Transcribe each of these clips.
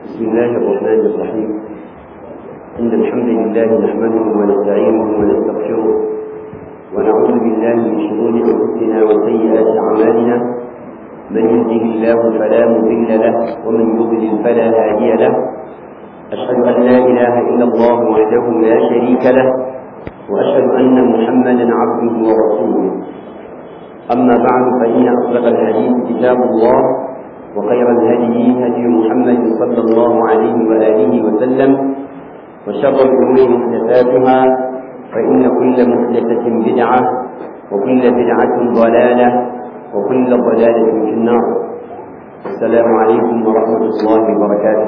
بسم الله الرحمن الرحيم إن الحمد لله نحمده ونستعينه ونستغفره ونعوذ بالله من شرور أنفسنا وسيئات أعمالنا من يهده الله فلا مضل له ومن يضلل فلا هادي له أشهد أن لا إله إلا الله وحده لا شريك له وأشهد أن محمدا عبده ورسوله أما بعد فإن أصدق الحديث كتاب الله وخير الهدي هدي محمد صلى الله عليه وآله وسلم وشر الأمور محدثاتها فإن كل محدثة بدعة وكل بدعة ضلالة وكل ضلالة في النار السلام عليكم ورحمة الله وبركاته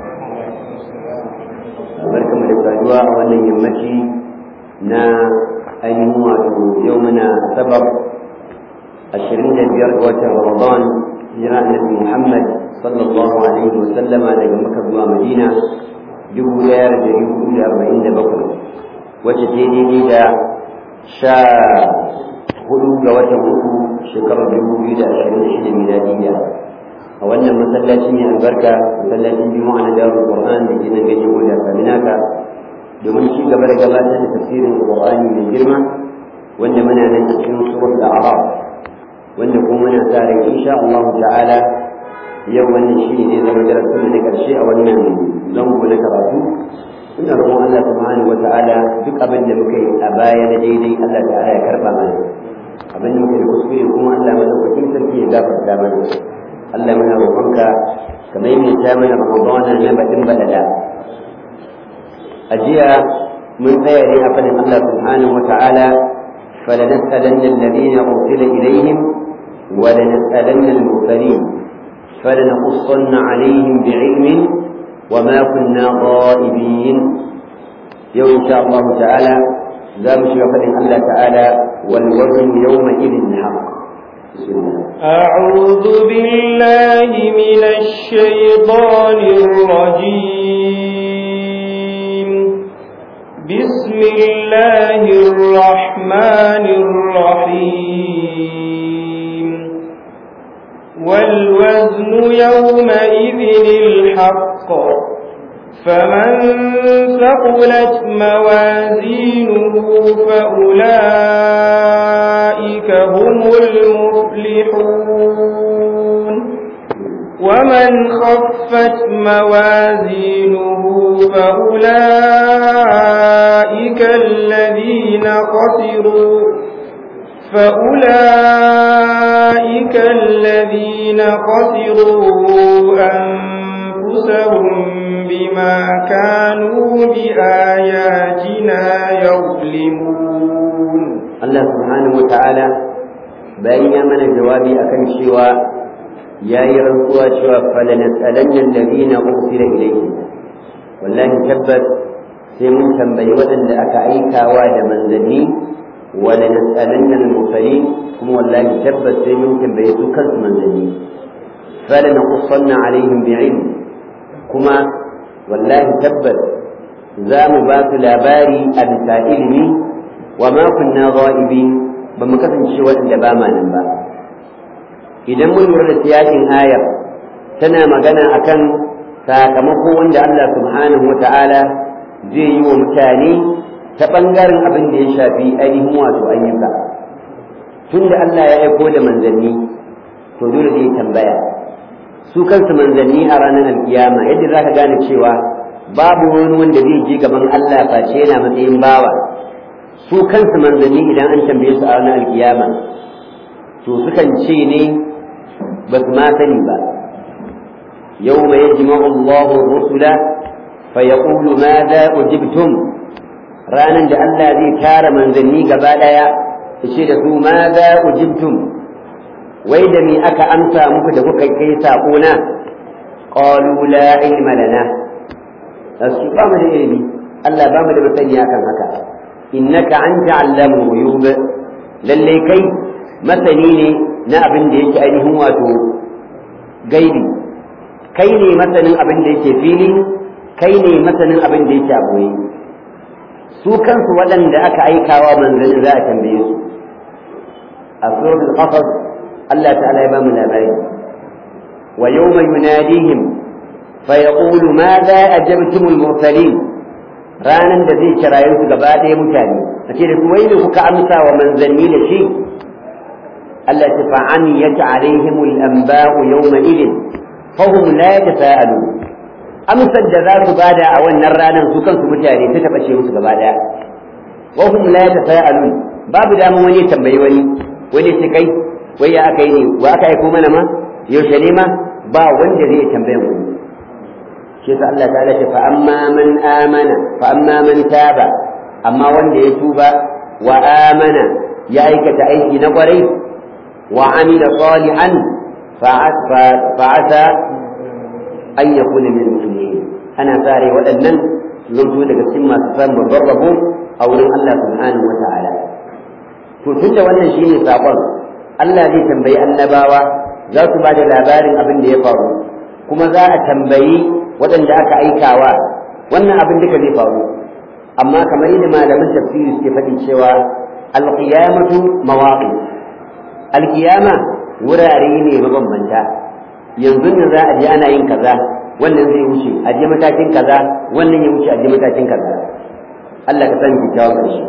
barkamu da saduwa a wannan yammaci na ainihin wato yau muna sabar ashirin da biyar ga watan ramadan hijira annabi muhammad sallallahu alaihi wa sallama daga maka zuwa madina dubu ɗaya da dari hudu da arba'in da bakwai wacce ta daidai da sha hudu ga watan uku shekarar dubu biyu da ashirin da shida miladiyya a wannan masallaci mai albarka masallacin juma'a na darul qur'an da ke nan gaje ko da kaminaka domin ci gaba da gabatar da tafsirin qur'ani mai girma wanda muna nan cikin suratul a'raf wanda kuma muna sa ran insha Allah ta'ala yau wannan shi ne zama darasin da na karshe a wannan zango na karatu ina roƙon Allah subhanahu wata'ala duk abin da muka yi a baya na daidai Allah ta'ala ya karba mana abin da muka yi kuskure kuma Allah madaukakin sarki ya gafarta mana Allah muna roƙonka ka maimaita mana Ramadana na baɗin baɗaɗa a jiya mun tsaya ne a fadin Allah subhanahu wata'ala فلنسألن الذين أرسل إليهم ولنسألن المرسلين فلنقصن عليهم بعلم وما كنا غائبين يوم إن شاء الله تعالى لا مشرف الله تعالى والوزن يومئذ الحق أعوذ بالله من الشيطان الرجيم بسم الله الرحمن الرحيم والوزن يومئذ الحق فمن ثقلت موازينه فأولئك هم المفلحون ومن خفت موازينه فأولئك الذين خسروا فأولئك الذين خسروا أنفسهم بما كانوا بآياتنا يظلمون الله سبحانه وتعالى بين من جوابي أكن شوى يا يرقوا شوى فلنسألن الذين أرسل إليهم والله تبت سيمون تنبي ودن لأك أيكا واد منزلين ولنسألن المرسلين كم والله تبت سيمون تنبي سكرت منزلين فلنقصن عليهم بعلم كما والله تبت زام بات لاباري أبسا إلمي وما كنا غائبين بمكسن شوى لباما ننبا idan mun lura da siyakin ayar tana magana akan sakamako wanda Allah subhanahu wata'ala zai yi wa mutane ta ɓangaren abin da ya shafi ainihin wato ayyuka tun da Allah ya aiko da manzanni to dole zai tambaya su kansu manzanni a ranar alkiyama yadda za ka gane cewa babu wani wanda zai je gaban Allah face yana matsayin bawa su kansu manzanni idan an tambaye su a ranar alkiyama to sukan ce ne ba su ma sani ba يوم يجمع الله الرسل فيقول ماذا أجبتم رانا da Allah zai tara manzanni gaba daya yace da su maza ujibtum wai da me aka amsa muku da kuka kai sako na qalu la ilma lana asu ba mu da ilimi Allah ba mu da masani akan haka innaka anta allamul ghuyub lalle kai masani ne na abin da yake ainihin wato gaibi kai ne masanin abin da yake fili kai ne masanin abin da yake aboye su kansu waɗanda aka aikawa manzanni za a tambaye su a suratul qasas Allah ta'ala ya ba mu labari wa yawma yunadihim fa yaqulu madha ajabtumul mursalin ranan da zai kiraye su gaba ɗaya mutane a ce da su wai ne kuka amsa wa manzanni da shi Allah ta fa'aniyat alaihimul anba'u yawma idin fahum la yatasaalu amsar da za su bada a wannan ranar su kansu mutane ta taɓa ce musu gaba ɗaya wa hum la yatasaalu babu daman wani ya tambayi wani wani ce kai wai ya aka yi ne wa aka aiko mana ma yaushe ne ma ba wanda zai tambayan wani shi yasa Allah ta'ala ce fa amma man amana fa amma man taba amma wanda ya tuba wa amana ya aikata aiki na kwarai wa amila salihan fa'asa an yakuna min muslimin ana sare waɗannan zanto daga cikin masu samun rarrabo a wurin Allah subhanahu wa ta'ala to tunda wannan shine sakon Allah zai tambayi annabawa za su ba da labarin abin da ya faru kuma za a tambayi waɗanda aka aikawa wannan abin duka zai faru amma kamar yadda malaman tafsiri suke faɗi cewa alqiyamatu mawaqi alqiyama wurare ne mabambanta yanzu ne za a je ana yin kaza wannan zai wuce a je matakin kaza wannan ya wuce a je matakin kaza Allah ka san kyakkyawan ƙarshe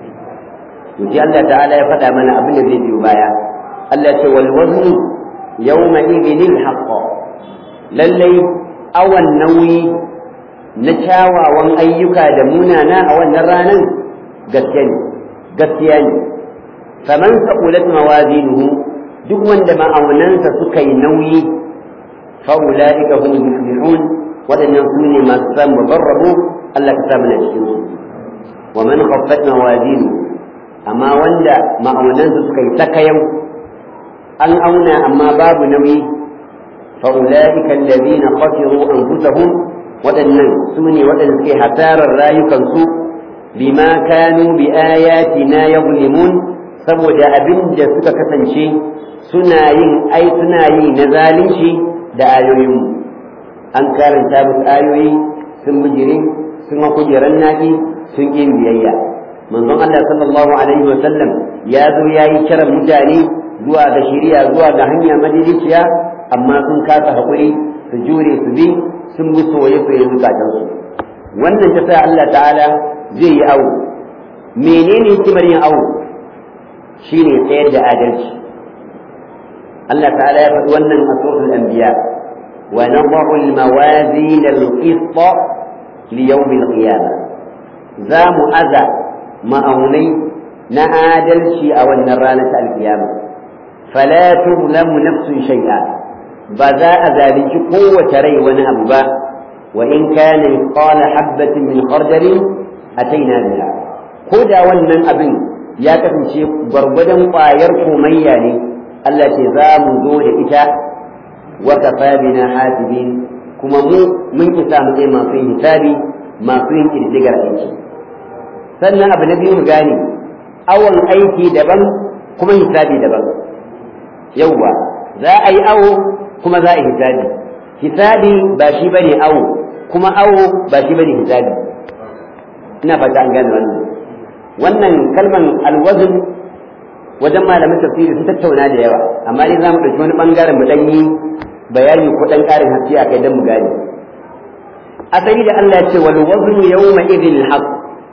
to sai Allah ta'ala ya faɗa mana abin da zai biyo baya Allah ce wal waznu yawma idhinil haqq lallai awan nauyi na kyawawan ayyuka da munana a wannan ranar gaskiya ne gaskiya ne faman saqulat mawazinuhu duk wanda ma'aunansa suka yi nauyi fa ulaika hum muflihun wadannan su ne masu samun babban rabo Allah ka samu na cikin su wa man khaffat mawazinuhu amma wanda ma'aunansa suka yi sakayau an auna amma babu nauyi فأولئك الذين خسروا أنفسهم waɗannan su ne waɗanda suke hasarar rayukansu bima kanu bi ayatina yuzlimun saboda abin da suka kasance suna yin ai suna yi na zalunci da ayoyinmu an karanta musu ayoyi sun bijire sun kujeran naki sun yin biyayya manzon Allah sallallahu alaihi wa sallam ya zo ya yi kiran mutane zuwa ga shari'a zuwa ga hanya madidiciya amma sun kasa haƙuri su jure su bi sun bi soye-soye zukatansu wannan ta sa Allah ta'ala zai yi awo menene hikimar yin awo shine tsayar da adalci Allah ta'ala ya faɗi wannan a suratul anbiya wa nadhu al-mawazin al-qist li yawm al-qiyamah za mu aza ma'aunai na adalci a wannan ranar ta al-qiyamah fala tuzlamu nafsun shay'a ba za a zalunci kowace rai wani abu ba wa in kana mithqala habatin min khardalin ataina biha ko da wannan abin ya kasance gwargwadon ƙwayar komayya ne Allah ce za mu zo da ita wa kafa bina hasibin kuma mu mun isa mu kai masu yin hisabi masu yin ƙididdigar aiki sannan abu na biyu mu gane awon aiki daban kuma hisabi daban yauwa za a yi awo kuma za a yi hisabi hisabi ba shi bane awo kuma awo ba shi bane hisabi ina fata an gane wannan wannan kalman alwazn wajen malamin tafsiri sun tattauna da yawa amma dai za mu ɗauki wani ɓangaren mu ɗan yi bayani ko ɗan ƙarin haske a kai don mu gane asali da Allah ya ce wal wazn yawma idhil haqq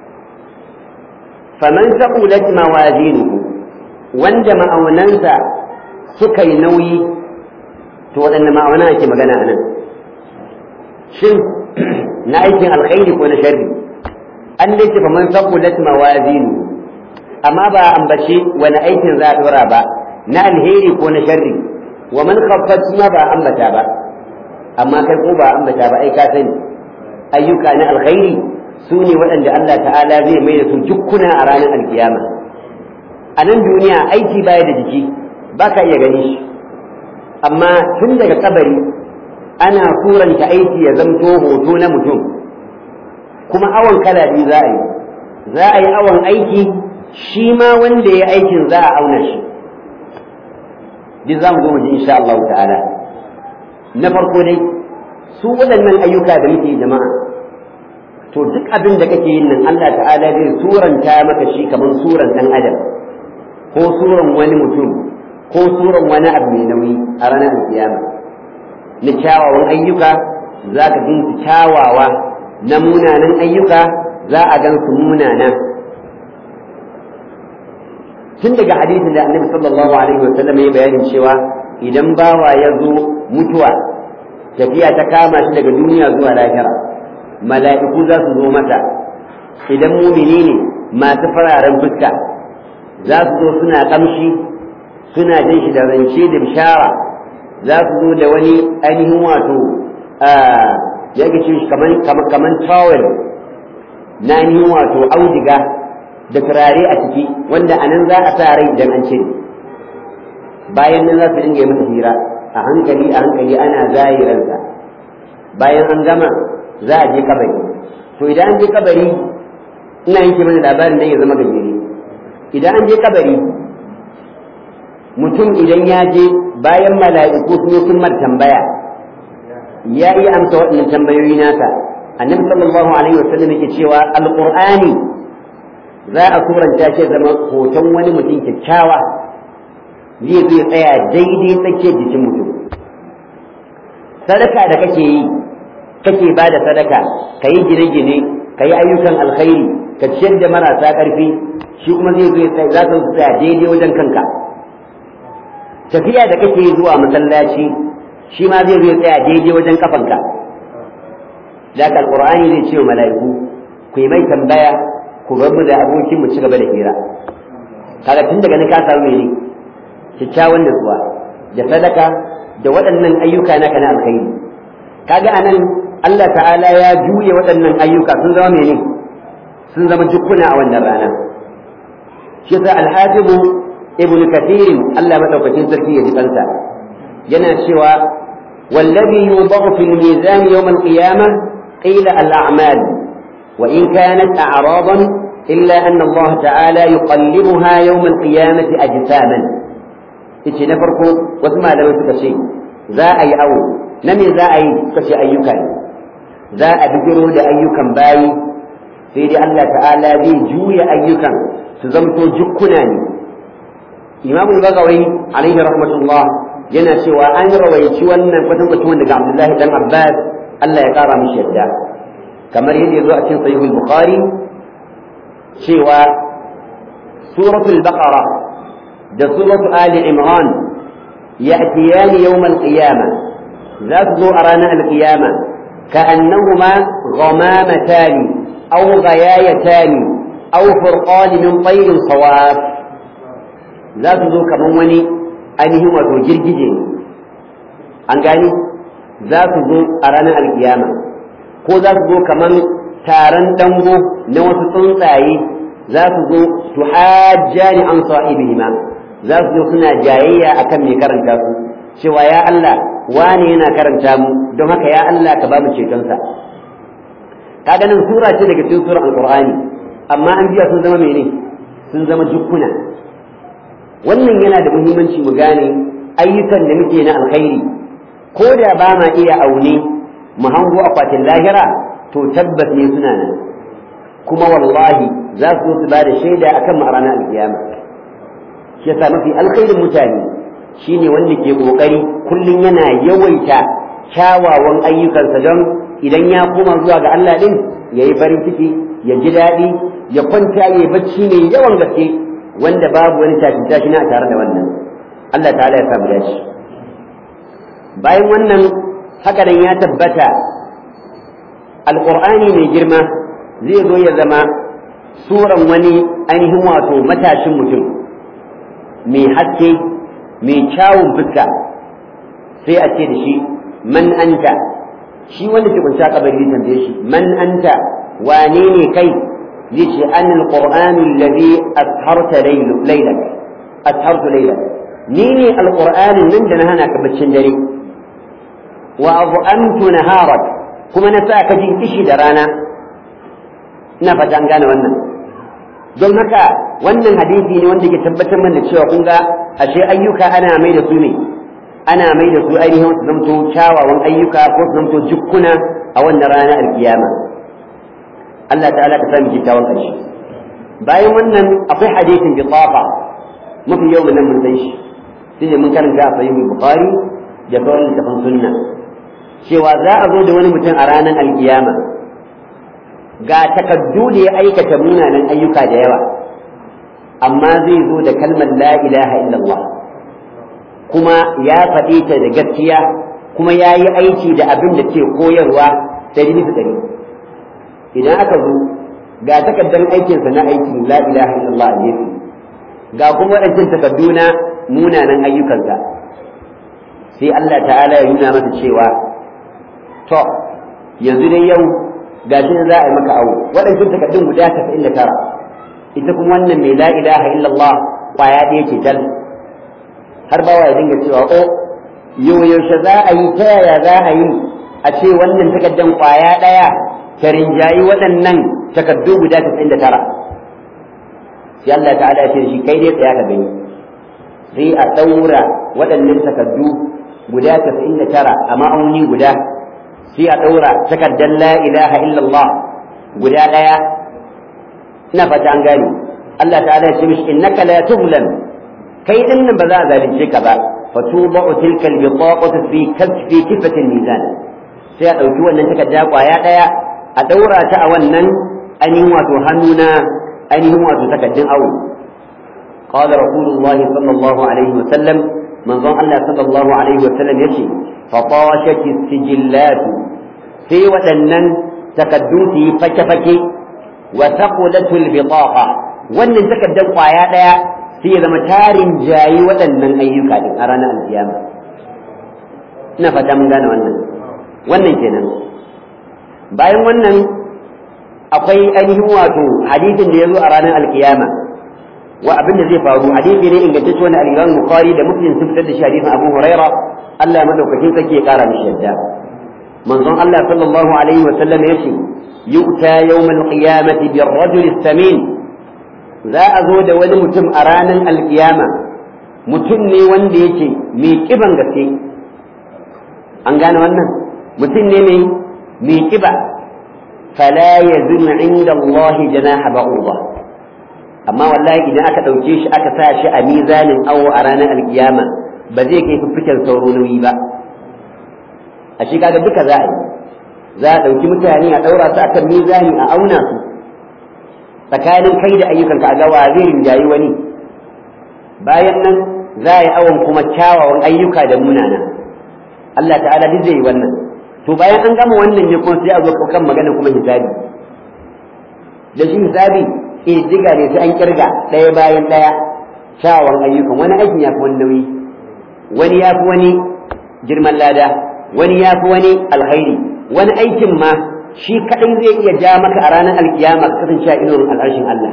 faman saqulat mawazinuhu wanda ma'aunansa suka yi nauyi to waɗanne ma'auna ake magana a nan shin na aikin alkhairi ko na sharri an dai ce faman saqulat mawazinu amma ba ambace wani aikin za a dora ba na alheri ko na sharri wa man khaffat ma ba ambata ba amma kai ko ba ambata ba ai ka sani ayyuka na alkhairi su ne waɗanda Allah ta'ala zai mai da su jukkuna a ranar alkiyama a nan duniya aiki baya da jiki ba ka iya gani shi amma tun daga kabari ana suranta aiki ya zamto hoto na mutum kuma awon kala biyu za a yi za a yi awon aiki shi ma wanda ya aikin za a auna shi duk za mu zo mu ji insha Allah ta'ala na farko dai su waɗannan ayyuka da muke jama'a to duk abin da kake yin nan Allah ta'ala zai suranta maka shi kamar suran dan adam ko suran wani mutum ko suran wani abu mai nauyi a ranar kiyama na kyawawan ayyuka za ka gansu kyawawa na munanan ayyuka za a gan su munana tun daga hadisin da annabi sallallahu alaihi wa sallam ya bayanin cewa idan bawa ya zo mutuwa tafiya ta kama shi daga duniya zuwa lahira mala'iku za su zo mata idan mumini ne masu fararen fuska za su zo suna kamshi suna jin shi da rance da bishara za su zo da wani ainihin wato ya ga shi kaman towel na ainihin wato audiga da turare a ciki wanda a nan za a sa rai idan an cire bayan nan za su dinga yi masa hira a hankali a hankali ana zahiransa bayan an gama za a je kabari to idan an je kabari ina yanke mana labarin dan ya zama gajere idan an je kabari mutum idan ya je bayan mala'iku sun sun mar tambaya ya iya amsa waɗannan tambayoyi naka annabi sallallahu alaihi wasallam yake cewa alqur'ani za a suranta shi zama hoton wani mutum kyakkyawa zai zai tsaya daidai tsakiyar jikin mutum sadaka da kake yi kake ba da sadaka ka yi gine-gine ka yi ayyukan alkhairi ka ciyar da marasa ƙarfi shi kuma zai zai za ka tsaya daidai wajen kanka tafiya da kake yi zuwa masallaci shi ma zai zai tsaya daidai wajen kafanka da ka alƙur'ani zai ce wa mala'iku ku yi mai tambaya ku bar mu da abokin mu ci gaba da hira kaga tun daga nan ka samu mene kyakkyawan nutsuwa da sadaka da waɗannan ayyuka naka na alkhairi kaga anan Allah ta'ala ya juye waɗannan ayyuka sun zama mene sun zama jukkuna a wannan rana shi yasa alhajibu ibnu kathir Allah madaukakin sarki ya ji kansa yana cewa wallazi yudau fil mizan yawm al-qiyamah qila al-a'mal wa in kanat a'radan illa anna Allah ta'ala yuqallibuha yawm al-qiyamati ajsaman yace na farko wasu malamai suka ce za a yi awo na me za a yi suka ce ayyuka ne za a bigiro da ayyukan bayi sai dai Allah ta'ala zai juya ayyukan su zamto jukkuna ne imamu bagawai alaihi rahmatullah yana cewa an rawaici wannan kwatankwacin daga abdullahi dan abbas Allah ya kara mishi yadda kamar yadda ya zo a cikin sahihul bukhari cewa suratul baqara da suratul ali imran ya'tiyani yawmal qiyamah za su zo a ranar alqiyama كأنهما غمامتان أو غيايتان أو فرقان من طير صواف لا تزو كمان وني أنهم وتوجر جيجين أنقاني ذا تزو أرانا القيامة ko za su zo kaman taron dango na wasu tsuntsaye za su zo su hajjani an sa'ibihima za su zo suna jayayya akan mai karanta su cewa ya Allah wane yana karanta mu don haka ya Allah ka ba mu cetonsa kaga nan sura ce daga cikin surar alqur'ani amma an biya sun zama mene sun zama jukkuna wannan yana da muhimmanci mu gane ayyukan da muke na alkhairi ko da ba ma iya aune mu hango akwatin lahira to tabbas ne suna nan kuma wallahi za su su ba da shaida akan mu a ranar alkiyama shi yasa mafi alkhairin mutane shine wanda ke kokari kullum yana yawaita kyawawan ayyukansa don idan ya koma zuwa ga Allah din ya yi farin ciki ya ji daɗi ya kwanta ya bacci mai yawan gaske wanda babu wani tashin tashi na tare da wannan Allah ta'ala ya samu dace bayan wannan haka nan ya tabbata alqur'ani mai girma zai zo ya zama suran wani ainihin wato matashin mutum mai haske mai kyawun fuska sai a ce da shi man anta shi wanda ke kunsa kabari zai tambaye shi man anta wane ne kai zai ce an alqur'anu alladhi asharta laylak ashartu laylak ni ne alqur'anin nan da na hana ka baccin dare wa adhamtu naharak kuma na sa ka jin kishi da rana ina fata an gane wannan don haka wannan hadisi ne wanda ke tabbatar mana cewa kun ga ashe ayyuka ana mai da su ne ana mai da su ainihin su zamto kyawawan ayyuka ko su zamto jukkuna a wannan rana alkiyama Allah ta'ala ka sami kyakkyawan ƙarshe bayan wannan akwai hadisin bitafa mafi yau mun mun san shi shine mun karanta a sahihul bukhari da sauran littafan sunna cewa za a zo da wani mutum a ranar alkiyama ga takaddu da ya aikata munanan ayyuka da yawa amma zai zo da kalmar la ilaha illallah kuma ya faɗe ta da gaskiya kuma ya yi aiki da abin da ke koyarwa ɗari bisa ɗari idan aka zo ga takardar aikinsa na aikin la ilaha illallah a gefe ga kuma waɗancan takardu na munanan ayyukansa sai Allah ta'ala ya nuna masa cewa to yanzu dai yau ga shi za a yi maka awo waɗancan takardun guda tasa'in da tara ita kuma wannan mai la ilaha illallah kwaya ɗaya ce tal har bawa ya dinga cewa o yau yaushe za a yi ta yaya za a yi a ce wannan takaddan kwaya ɗaya ta rinjayi waɗannan takaddu guda tasa'in da tara sai Allah ta'ala ya ce shi kai dai tsaya ka gani sai a ɗaura waɗannan takaddu guda tasa'in da tara a ma'auni guda sai a ɗaura takaddan la ilaha illallah guda ɗaya ina fata an gane Allah ta'ala ya ce mishi innaka la tuzlam kai din nan ba za a zalunce ka ba fa tuba'u tilka al-bitaqatu fi kasfi kifati mizan sai a dauki wannan takarda kwaya daya a daura ta a wannan ainihin wato hannuna ainihin wato takaddun awo قال رسول الله صلى الله عليه وسلم من ظن الله صلى الله عليه وسلم يشي فطاشت السجلات في ودنن تكدوتي فكفكي وثقلت البطاقة wannan takardar kwaya ɗaya sai ya zama tarin jayi waɗannan ayyuka din a ranar alkiyama ina fata mun gane wannan wannan kenan bayan wannan akwai ainihin wato hadisin da ya zo a ranar alkiyama wa abin da zai faru hadisi ne ingantacce wanda al-Imam Bukhari da Muslim sun fitar da shi hadisin Abu Huraira Allah madaukakin sarki ya kara mishi yadda manzon Allah sallallahu alaihi wa sallam yace yu'ta yawmal qiyamati bir-rajul samin za a zo da wani mutum a ranar alkiyama mutum ne wanda yake mai kiban gaske an gane wannan mutum ne mai mai kiba fala yazun inda Allah janaha ba'udah amma wallahi idan aka ɗauke shi aka sa shi a mizanin awo a ranar alkiyama ba zai kai fiffiken sauro nauyi ba a shi kaga duka za a yi za a ɗauki mutane a ɗaura su akan mizani a auna su tsakanin kai da ayyukanka a gawa zai rinjayi wani bayan nan za a yi awon kuma kyawawan ayyuka da munana Allah ta'ala duk zai yi wannan to bayan an gama wannan ne kuma sai a zo kan magana kuma hisabi da shi hisabi ƙididdiga ne sai an kirga ɗaya bayan ɗaya kyawawan ayyukan wani aikin ya fi wani nauyi wani ya fi wani girman lada wani ya fi wani alkhairi wani aikin ma shi kaɗai zai iya ja maka a ranar alkiyama ka kasance a inuwar al'arshin Allah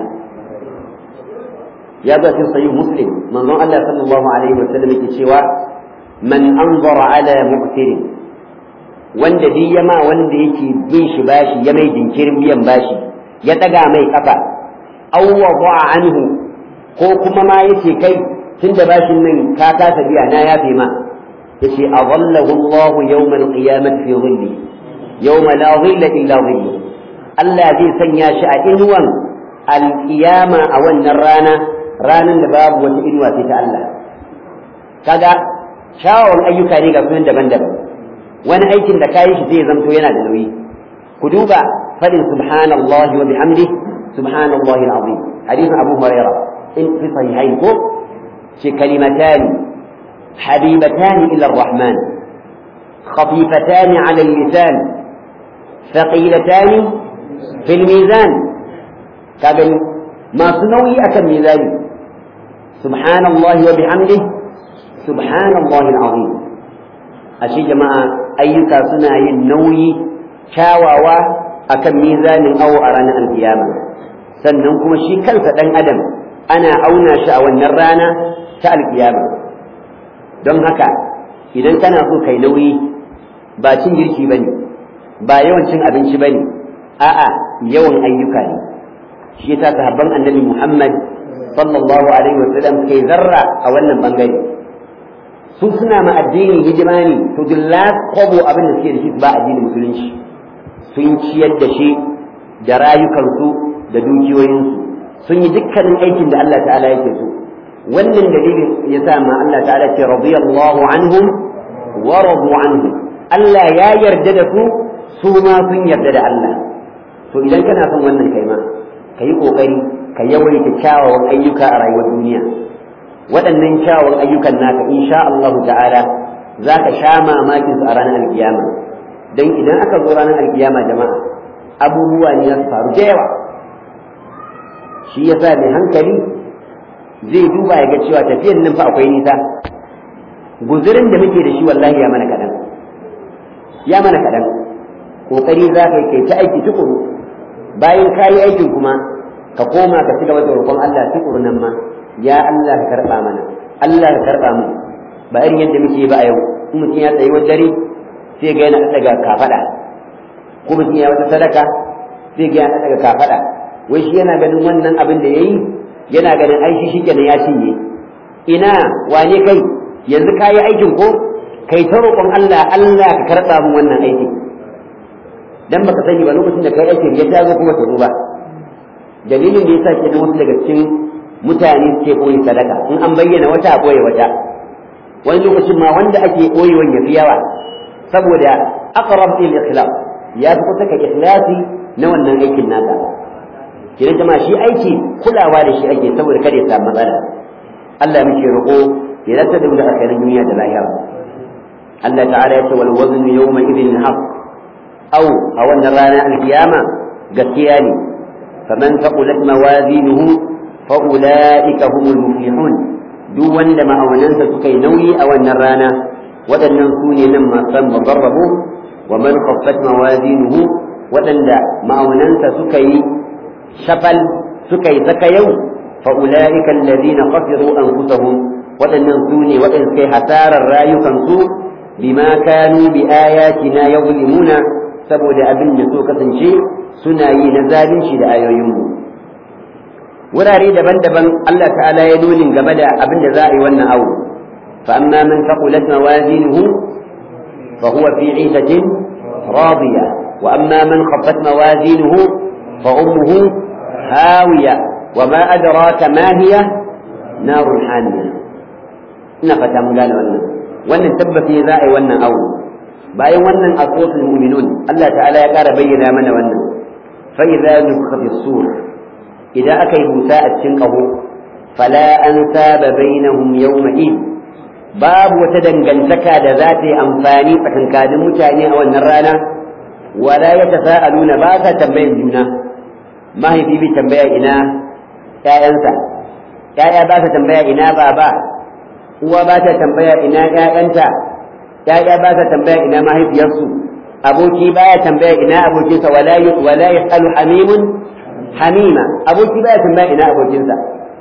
ya zo cikin sahih muslim manzon Allah sallallahu alaihi wa sallam yake cewa man anzara ala muqtirin wanda bi yama wanda yake bin shi bashi ya mai jinkirin biyan bashi ya daga mai kafa aw wada'a anhu ko kuma ma yace kai tunda bashin nan ka kasa biya na yafe ma yace adallahu Allah yawm al-qiyamati fi dhilli yawma la dhilla illa dhillu Allah zai sanya shi a inuwan al-qiyama a wannan rana ranan da babu wata inuwa sai ta Allah kaga shawon ayyuka ne ga sunan daban-daban wani aikin da kayi shi zai zamto yana da nauyi ku duba fadin subhanallahi wa bihamdihi سبحان الله العظيم حديث أبو هريرة إن في صحيحين فوق كلمتان حبيبتان إلى الرحمن خفيفتان على اللسان ثقيلتان في الميزان كابن ما سنوي أكم ميزان سبحان الله وبحمده سبحان الله العظيم أشي جماعة أيك سنة النوي شاواوا أكم ميزان أو أرانا القيامة sannan kuma shi kansa ɗan adam ana auna shi a wannan rana ta alkiyama don haka idan kana so kai nauyi ba cin girki ba ne ba yawan cin abinci ba ne a'a yawan ayyuka ne shi yasa sahabban annabi muhammad sallallahu alaihi wasallam kai zarra a wannan bangare su suna ma addini hidima ne to dilla kwabo abin da suke da shi ba addinin musulunci sun ciyar da shi da rayukansu da dukiyoyinsu sun yi dukkanin aikin da Allah ta'ala yake so wannan dalilin ya sa ma Allah ta'ala ce radiyallahu anhum wa radu anhu Allah ya yarda da su su ma sun yarda da Allah to idan kana son wannan kai ma ka yi ƙoƙari ka yawaita kyawawan ayyuka a rayuwar duniya waɗannan kyawawan ayyukan naka insha Allah ta'ala za ka sha mamakin su a ranar alkiyama don idan aka zo ranar alkiyama jama'a abubuwa ne za su faru da yawa shi yasa mai hankali zai duba ya ga cewa tafiyan nan fa akwai nisa guzurin da muke da shi wallahi ya mana kaɗan ya mana kaɗan ƙoƙari za ka yi kai ta aiki tukuru bayan ka yi aikin kuma ka koma ka ci gaba da roƙon Allah tukuru nan ma ya Allah ka karɓa mana Allah ka karɓa mu ba irin yadda muke ba a yau in mutum ya tsayi wani dare sai ga yana daga kafaɗa ko mutum ya wata sadaka sai ga yana daga kafaɗa wai shi yana ganin wannan abin da ya yi yana ganin ai shi shikenan ya cinye ina wane kai yanzu ka yi aikin ko kai ta roƙon Allah Allah ka karɓa mu wannan aikin dan baka sani ba lokacin da kai aikin ya tazo kuma ta ba dalilin da yasa ke da wasu daga cikin mutane suke koyi sadaka in an bayyana wata a koyi wata wani lokacin ma wanda ake koyewan ya fi yawa saboda aqrab il ikhlas ya fi kusa ka ikhlasi na wannan aikin naka kina jama'a shi aiki kulawa da shi ake saboda kada ya samu matsala Allah muke roƙo ya zata da alkhairin duniya da lahira Allah ta'ala ya ce wal waznu yawma idhin haqq أو أو أن رانا القيامة قتياني فمن ثقلت موازينه فأولئك هم المفلحون دون لما أو ننسى سكي نوي أو أن رانا ودن ننسوني لما صم وضربوا ومن خفت موازينه ودن ما أو ننسى سكي شفل سكي سكيو فأولئك الذين خسروا أنفسهم ودن ننسوني ودن سكي حسار الراي كنسو بما كانوا بآياتنا يظلمون saboda abin da so kasance suna yi na zalunci da ayoyinmu wurare daban-daban Allah ta'ala ya nunin game da abin da za a yi wannan awo fa amma man faqulat mawazinuhu fa huwa fi 'ishatin radiya wa amma man khaffat mawazinuhu fa ummuhu hawiya wa ma adraka ma hiya narun hamiya ina fata mun gane wannan wannan tabbaci za a yi wannan awo bayan wannan aswatul mu'minun Allah ta'ala ya ƙara bayyana mana wannan fa idza nufikha fi sur idan aka yi busa a cikin ƙaho fala an saba bainahum yawma id babu wata dangantaka da za ta yi amfani tsakankanin mutane a wannan rana wala ya tasa'aluna ba sa tambayan juna mahaifi bai tambaya ina ƴaƴansa ƴaƴa ba sa tambaya ina baba uwa ba ta tambaya ina ƴaƴanta ƴaƴa ba sa tambaya ina mahaifiyarsu aboki baya tambaya ina abokinsa wala wala yasalu hamimun hamima aboki baya tambaya ina abokinsa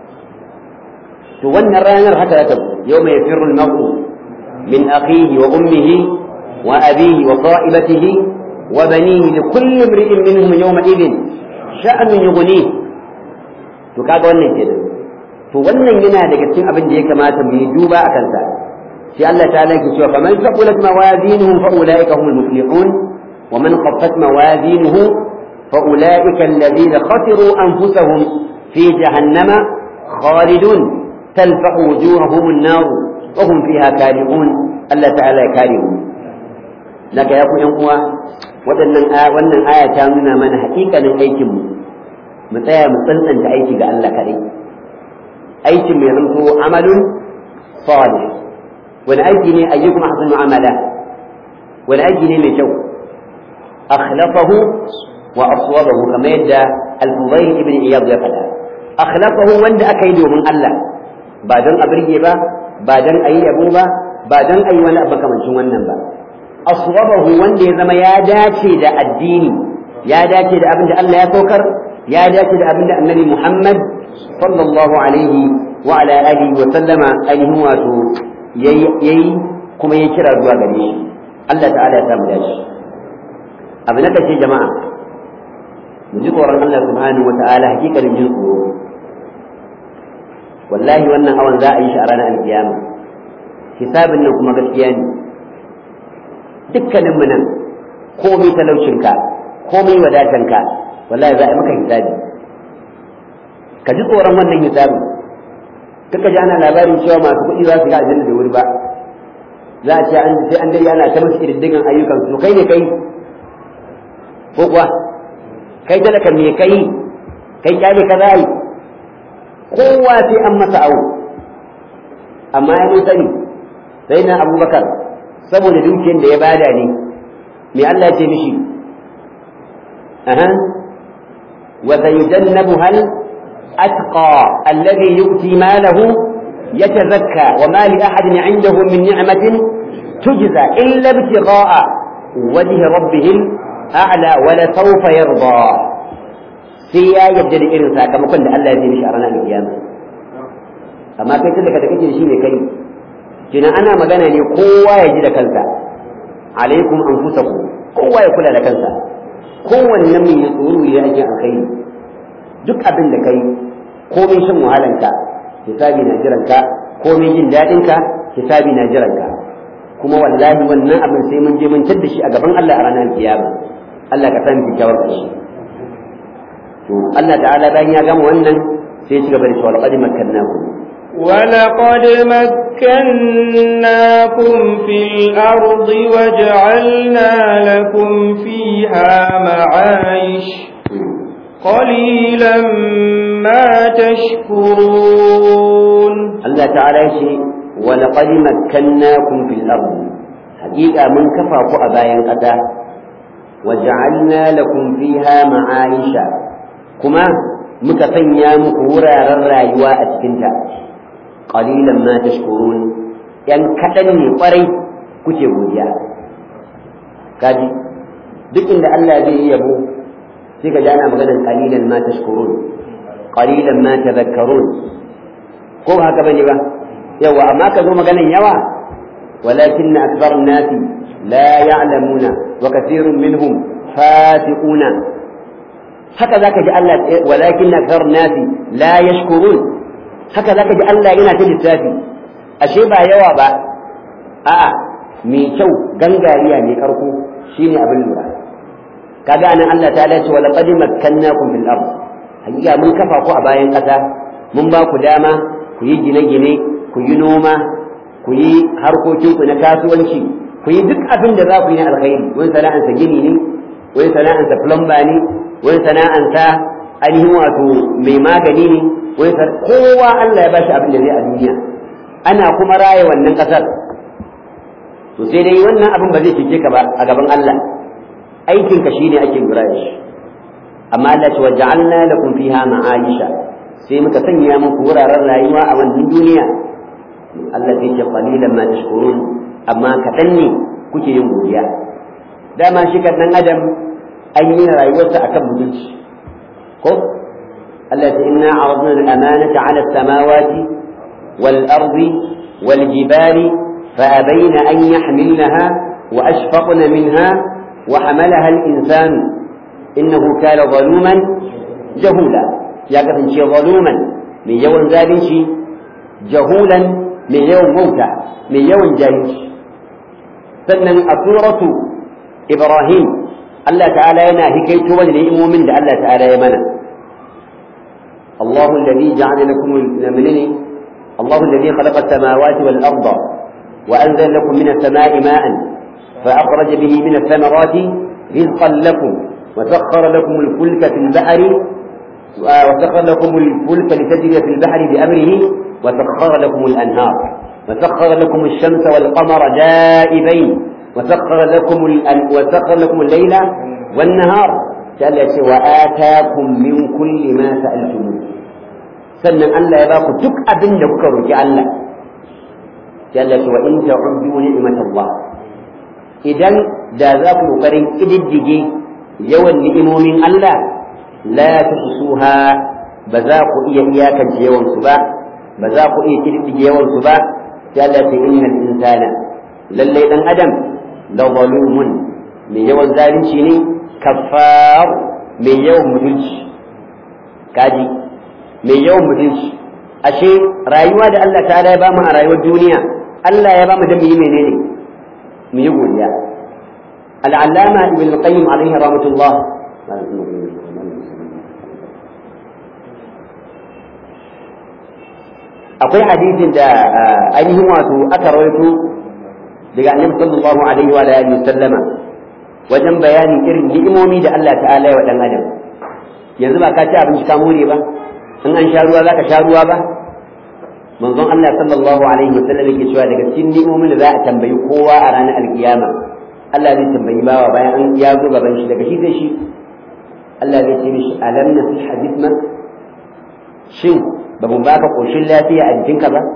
to wannan ranar haka zata yawma yafirru al-mar'u min akhihi wa ummihi wa abihi wa qa'ibatihi wa banihi li kulli imri'in minhum yawma idin sha'nun yughni to kaga wannan kenan to wannan yana daga cikin abin da ya kamata mu yi duba a kansa sai Allah ta yake cewa faman saqulat mawazinuhu fa ulaika humul muflihun wa man khaffat mawazinuhu fa ulaika alladhina khasiru anfusahum fi jahannama khalidun talfaqu wujuhahum an-nar wa hum fiha kalihun Allah ta'ala ya kare mu laka ya ku yan uwa waɗannan wannan aya ta nuna mana haƙiƙanin aikin mu mu tsaya mu tsantsanta aiki ga Allah kaɗai aikin mai zanto amalun salih wani aiki ne ayyukum ahsanu amala wani aiki ne mai kyau akhlafahu wa aswabahu kamar yadda al-fudayl ibn iyad ya faɗa akhlafahu wanda aka yi domin Allah ba don a birge ba ba don a yi yabo ba ba don a yi wani abu kamancin wannan ba aswabahu wanda ya zama ya dace da addini ya dace da abin da Allah ya saukar ya dace da abin da annabi Muhammad sallallahu alaihi wa ala alihi wa sallama ainihin wato yayi kuma ya kira zuwa gare shi Allah ta'ala ya samu dashi abu na kace jama'a mu ji tsoron Allah subhanahu wa ta'ala hakikanin jin tsoro wallahi wannan awan za a yi shi a ranar alkiyama hisabin nan kuma gaskiya ne dukkanin mu nan komai talaucinka komai wadatanka wallahi za a yi maka hisabi ka ji tsoron wannan hisabin kaka ji ana labarin cewa masu kuɗi za su ga aljanna da wuri ba za a ce an sai an dai ana ta musu kididdigan ayyukan su kai ne kai ko kuwa kai talaka me kai kai kyale ka za yi kowa sai an masa awo amma ya mun sani sai na abubakar saboda dukiyar da ya bada ne me Allah ya ce mishi aha wa sayujannabuha al-atqa alladhi yu'ti malahu yatazakka wa ma li ahadin 'indahu min ni'matin tujza illa ibtigha'a wajhi rabbih a'la wa la sawfa yarda sai ya yadda da irin sakamakon da Allah ya yi mishi a ranar kiyama amma kai tunda ka kake da shi ne kai kina ana magana ne kowa ya ji da kansa alaikum anfusakum kowa ya kula da kansa kowanne mai ya tsoro ya ake alkhairi duk abin da kai komai shan wahalanka hisabi na jiranka komai jin daɗinka hisabi na jiranka kuma wallahi wannan abin sai mun je mun tadda shi a gaban Allah a ranar kiyama Allah ka san kyakkyawar ƙarshe to Allah ta'ala bayan ya gama wannan sai ya ci gaba da cewa laqad makkannakum ولقد مكناكم في الأرض وجعلنا لكم فيها معايش قليلا ما تشكرون الله تعالى يشي ولقد مكناكم في الأرض حقيقة من كفاكم أبايا قدا وجعلنا لكم فيها معايش كما مكفنيا مكورا الرايوة أتكنتا qalilan ma tashkurun yan kadan ne kwarai kuke godiya kaji duk inda Allah zai yi yabo sai ka ji ana maganar qalilan ma tashkurun qalilan ma tadhakkarun ko ba haka bane ba yawa amma ka zo maganar yawa walakin akthar an-nas la ya'lamuna wa kathirun minhum fasiquna haka zaka ji Allah walakin akthar an-nas la yashkurun haka zaka ji Allah yana ta lissafi ashe ba yawa ba a'a mai kyau gangariya mai karko shine abin lura kaga anan Allah ta ce wa laqad makkannakum fil ard hakika mun kafa ku a bayan kasa mun ba ku dama ku yi gine-gine ku yi noma ku yi harkokin ku na kasuwanci ku yi duk abin da za ku yi na alkhairi wani sana'ansa gini ne wani sana'ansa plumber ne wani sana'ansa ainihin wato mai magani ne wai kowa Allah ya bashi abin da zai a duniya ana kuma raye wannan kasar to sai dai wannan abin ba zai cike ka ba a gaban Allah aikin ka shine ake lura da shi amma Allah ce waja'alna lakum fiha ma'aisha sai muka sanya muku wuraren rayuwa a wannan duniya Allah zai ce qalilan ma tashkurun amma kaɗan ne kuke yin godiya dama shi kan dan adam an yi rayuwarsa akan mutunci ko التي إنا عرضنا الأمانة على السماوات والأرض والجبال فأبين أن يحملنها وأشفقن منها وحملها الإنسان إنه كان ظلوما جهولا يا كفن شي ظلوما من يوم ذلك جهولا من يوم موتى من يوم جاهل سنن أسورة إبراهيم الله تعالى ينا هكيت وجه مؤمن الله تعالى يمنى الله الذي جعل لكم المنين الله الذي خلق السماوات والأرض وأنزل لكم من السماء ماء فأخرج به من الثمرات رزقا لكم وسخر لكم الفلك في البحر وسخر لكم الفلك لتجري في البحر بأمره وسخر لكم الأنهار وسخر لكم الشمس والقمر دائبين وسخر لكم وسخر لكم الليل والنهار قال وآتاكم من كل ما سألتموه sannan Allah ya baku duk abin da kuka roki Allah Allah ce wa in ta'uddu ni'matallah idan da za ku kokarin kididdige yawan ni'imomin Allah la tuhsuha ba za ku iya iyakance yawan su ba ba za ku iya kididdige yawan su ba sai Allah ce innal insana lalle dan adam la zalumun mai yawan zalunci ne kafar mai yawan mutunci kaji mai yawan mutunci ashe rayuwa da Allah ta'ala ya bamu a rayuwar duniya Allah ya bamu da mu yi menene mu yi godiya al'allama ibn qayyim alaihi rahmatullah akwai hadisin da ainihin wato aka rawaito daga annabi sallallahu alaihi wa alihi sallama wajen bayanin irin ni'imomi da Allah ta'ala ya wa dan adam yanzu ba ka ci abinci ka more ba in an sha ruwa zaka sha ruwa ba manzon Allah sallallahu alaihi wa sallam yake cewa daga cikin ni'imomin da za a tambayi kowa a ranar alkiyama Allah zai tambayi bawa bayan an ya zo gaban shi daga shi sai shi Allah zai ce mishi alam nasih hadithna shin ba mu baka koshin lafiya a jikinka ba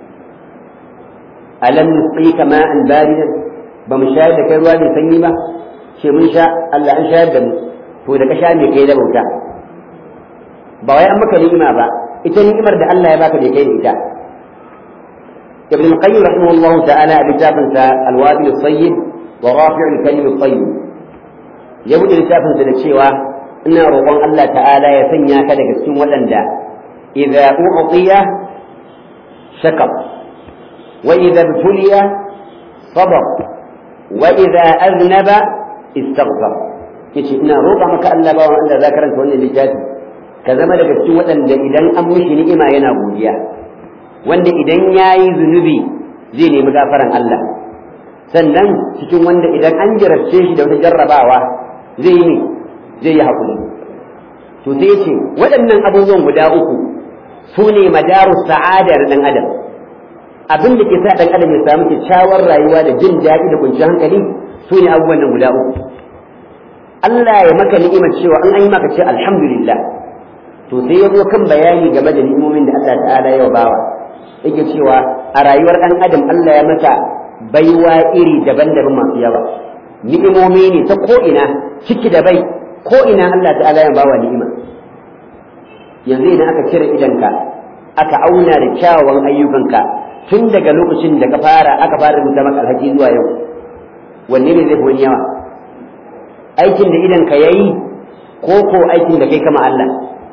alam nusqika ma'an baridan ba mu shayar da kai ruwa mai sanyi ba ce mun sha Allah an shayar da mu to da ka sha me kai da bauta ba wai an maka ni'ima ba ita ni'imar da Allah ya baka da kai da ita ابن القيم رحمه الله تعالى لتافن الوابل الطيب ورافع الكلم الطيب يبدو لتافن cewa ina roƙon Allah ta'ala ya sanya ka daga cikin waɗanda idza u'tiya shakar wa idza ibtuliya sabar wa idza aznaba istaghfar yace ina roƙa maka Allah ba wanda za karanta wannan littafi ka zama daga cikin waɗanda idan an mishi ni'ima yana godiya wanda idan yayi zunubi zai nemi gafaran Allah sannan cikin wanda idan an jarabce shi da wata jarrabawa zai yi zai yi haƙuri to sai ce waɗannan abubuwan guda uku su ne madaru sa'adar ɗan adam abin da ke sa ɗan adam ya samu kyakkyawar rayuwa da jin daɗi da kwanciyar hankali su ne abubuwan nan guda uku Allah ya maka ni'imar cewa an yi maka ce alhamdulillah to sai ya zo kan bayani game da ni'imomin da Allah ta'ala ya bawa yake cewa a rayuwar ɗan adam Allah ya masa baiwa iri daban-daban masu yawa ni'imomi ne ta ko'ina ciki da bai ko'ina Allah ta'ala ya bawa ni'ima yanzu idan aka cire idanka aka auna da kyawawan ayyukanka tun daga lokacin da ka fara aka fara rubuta maka alhaji zuwa yau wanne ne zai wani yawa aikin da idanka yayi ko ko aikin da kai kama Allah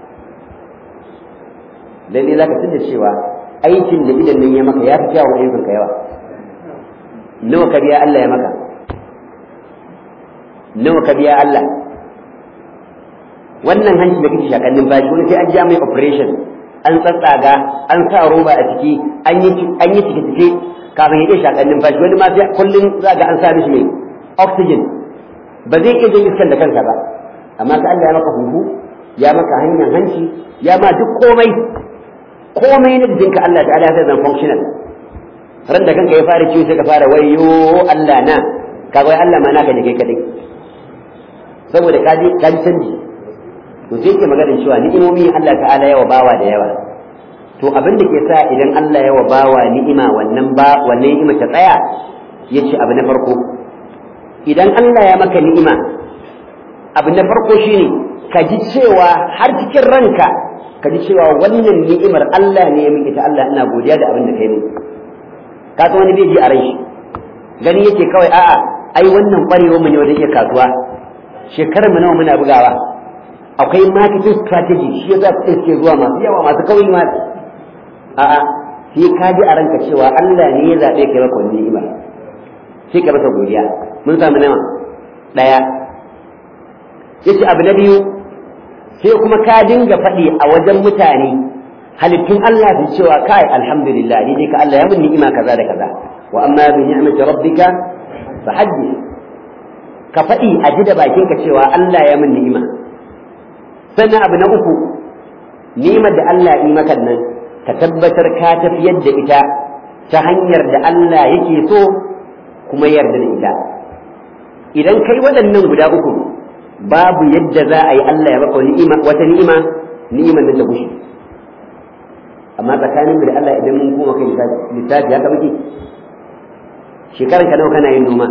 lalle zaka tunda cewa aikin da idan nan ya maka ya fi kyawun ayyukanka yawa nawa ka biya Allah ya maka nawa ka biya Allah wannan hanci da kake shakan numfashi wani sai an ja mai operation an tsatsaga an sa roba a ciki an yi an yi cike cike kafin ya iya shakan numfashi wani ma sai kullun za ga an sa mishi mai oxygen ba zai iya jin iskan da kansa ba amma ka Allah ya maka huhu ya maka hanyar hanci ya ma duk komai komai na jikinka Allah ta'ala ya zan functional ran da kanka ya fara ciwo sai ka fara wayo Allah na ka wai Allah ma naka ne kai kadai saboda ka ji ka ji canji to sai ke maganar cewa ni'imomi Allah ta'ala yawa bawa da yawa to abin da ke sa idan Allah yawa bawa ni'ima wannan ba wannan ni'ima ta tsaya yace abu na farko idan Allah ya maka ni'ima abu na farko shine ka ji cewa har cikin ranka ka ji cewa wannan ni'imar Allah ne ya miki ta Allah ina godiya da abin da kai mini ka san wani bai ji a ran shi gani yake kawai a'a ai wannan kwarewa mu ne wajen iya kasuwa shekarar mu nawa muna bugawa akwai marketing strategy shi yasa kuɗin suke zuwa masu yawa masu kauri ma a'a sai ka ji a ranka cewa Allah ne ya zaɓe kai maka wannan ni'ima sai ka masa godiya mun samu nawa ɗaya yace abu na biyu sai kuma ka dinga faɗi a wajen mutane halittun Allah su cewa kai alhamdulillah ni dai ka Allah ya mun ni'ima kaza da kaza wa amma bi ni'mati rabbika fa haddith ka faɗi a ji da bakinka cewa Allah ya mun ni'ima sannan abu na uku ni'imar da Allah yi maka nan ka tabbatar ka tafiyar da ita ta hanyar da Allah yake so kuma yarda da ita idan kai waɗannan guda uku babu yadda za a yi Allah ya maka ni'ima wata ni'ima ni'imar nan ta gushe amma tsakanin da Allah idan mun koma kai littafi haka muke shekaran ka nawa kana yin noma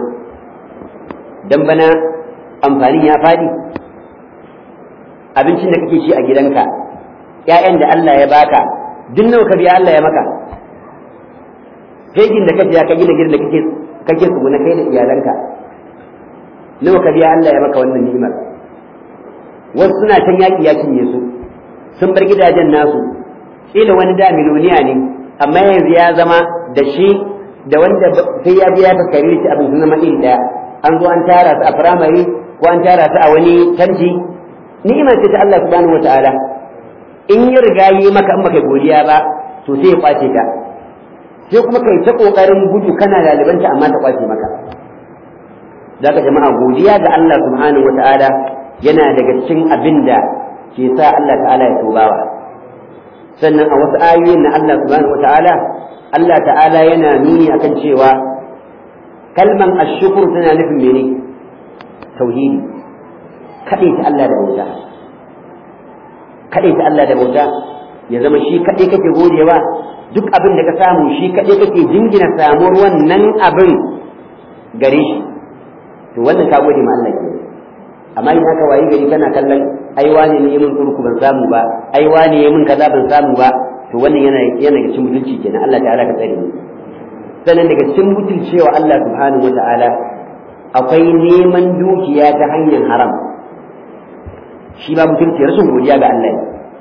dan bana amfani ya fadi abincin da kake ci a gidanka ƴaƴan da Allah ya baka duk nawa ka biya Allah ya maka fegin da kace ya ka gina gidan da kake kake tsuguna kai da iyalanka nawa ka biya Allah ya maka wannan ni'imar wasu suna can yaƙi ya cinye su sun bar gidajen nasu kila wani da miloniya ne amma yanzu ya zama da shi da wanda sai ya biya ta kare shi abin zama iri daya an zo an tara su a firamare ko an tara su a wani tanti ni'imar ce ta Allah subhanahu wataala in ya riga yi maka in baka godiya ba to sai ya kwace ta sai kuma kai ta kokarin gudu kana lalibanta amma ta kwace maka zaka jama'a godiya ga Allah subhanahu wata'ala yana daga cikin abin da ke sa Allah ta'ala ya tubawa sannan a wasu ayoyin na Allah subhanahu wata'ala Allah ta'ala yana nuni akan cewa kalman ashkur tana nufin mene tauhidi kaɗai ta Allah da bauta kaɗai ta Allah da bauta ya zama shi kaɗai kake godewa duk abin da ka samu shi kaɗai kake jingina samuwar wannan abin gare shi to wannan ka gode ma Allah ke amma in haka wayi gari kana kallon ai wane ne mun turku ban samu ba ai wane ne mun kaza ban samu ba to wannan yana yana ga cikin mutunci kenan Allah ta'ala ka tsare mu sannan daga cikin mutuncewa Allah subhanahu wata'ala akwai neman dukiya ta hanyar haram shi ba mutunci rashin godiya ga Allah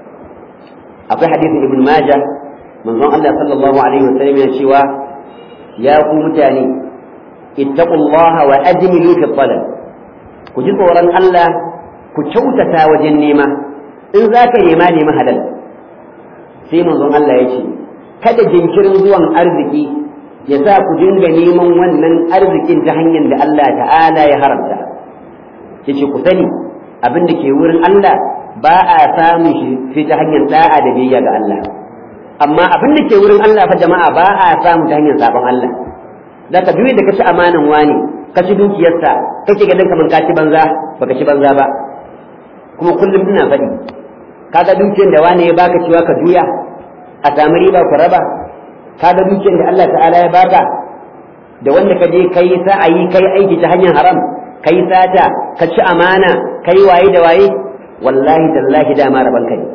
akwai hadisin ibn majah manzon Allah sallallahu alaihi wasallam ya cewa ya ku mutane ittaqullaha wa ajmilu fi talab ku ji tsoron Allah ku kyautata wajen nema in za ka nema nema halal sai manzon Allah ya ce kada jinkirin zuwan arziki ya sa ku dinga neman wannan arzikin ta hanyar da Allah ta'ala ya haramta ya ce ku sani abin da ke wurin Allah ba a samun shi sai ta hanyar da'a da biyayya ga Allah amma abin da ke wurin Allah fa jama'a ba a samu ta hanyar sabon Allah zaka biyu da kaci amanan wani ka ci dukiyarsa kake ganin kamar ka ci banza baka ci banza ba kuma kullum ina faɗi kaga dukiyar da wani ya baka cewa ka juya a samu riba ku raba kaga dukiyar da Allah ta'ala ya baka da wanda ka je kai sa'ayi kai aiki ta hanyar haram kai sata ka ci amana kai waye da waye wallahi tallahi dama rabanka ne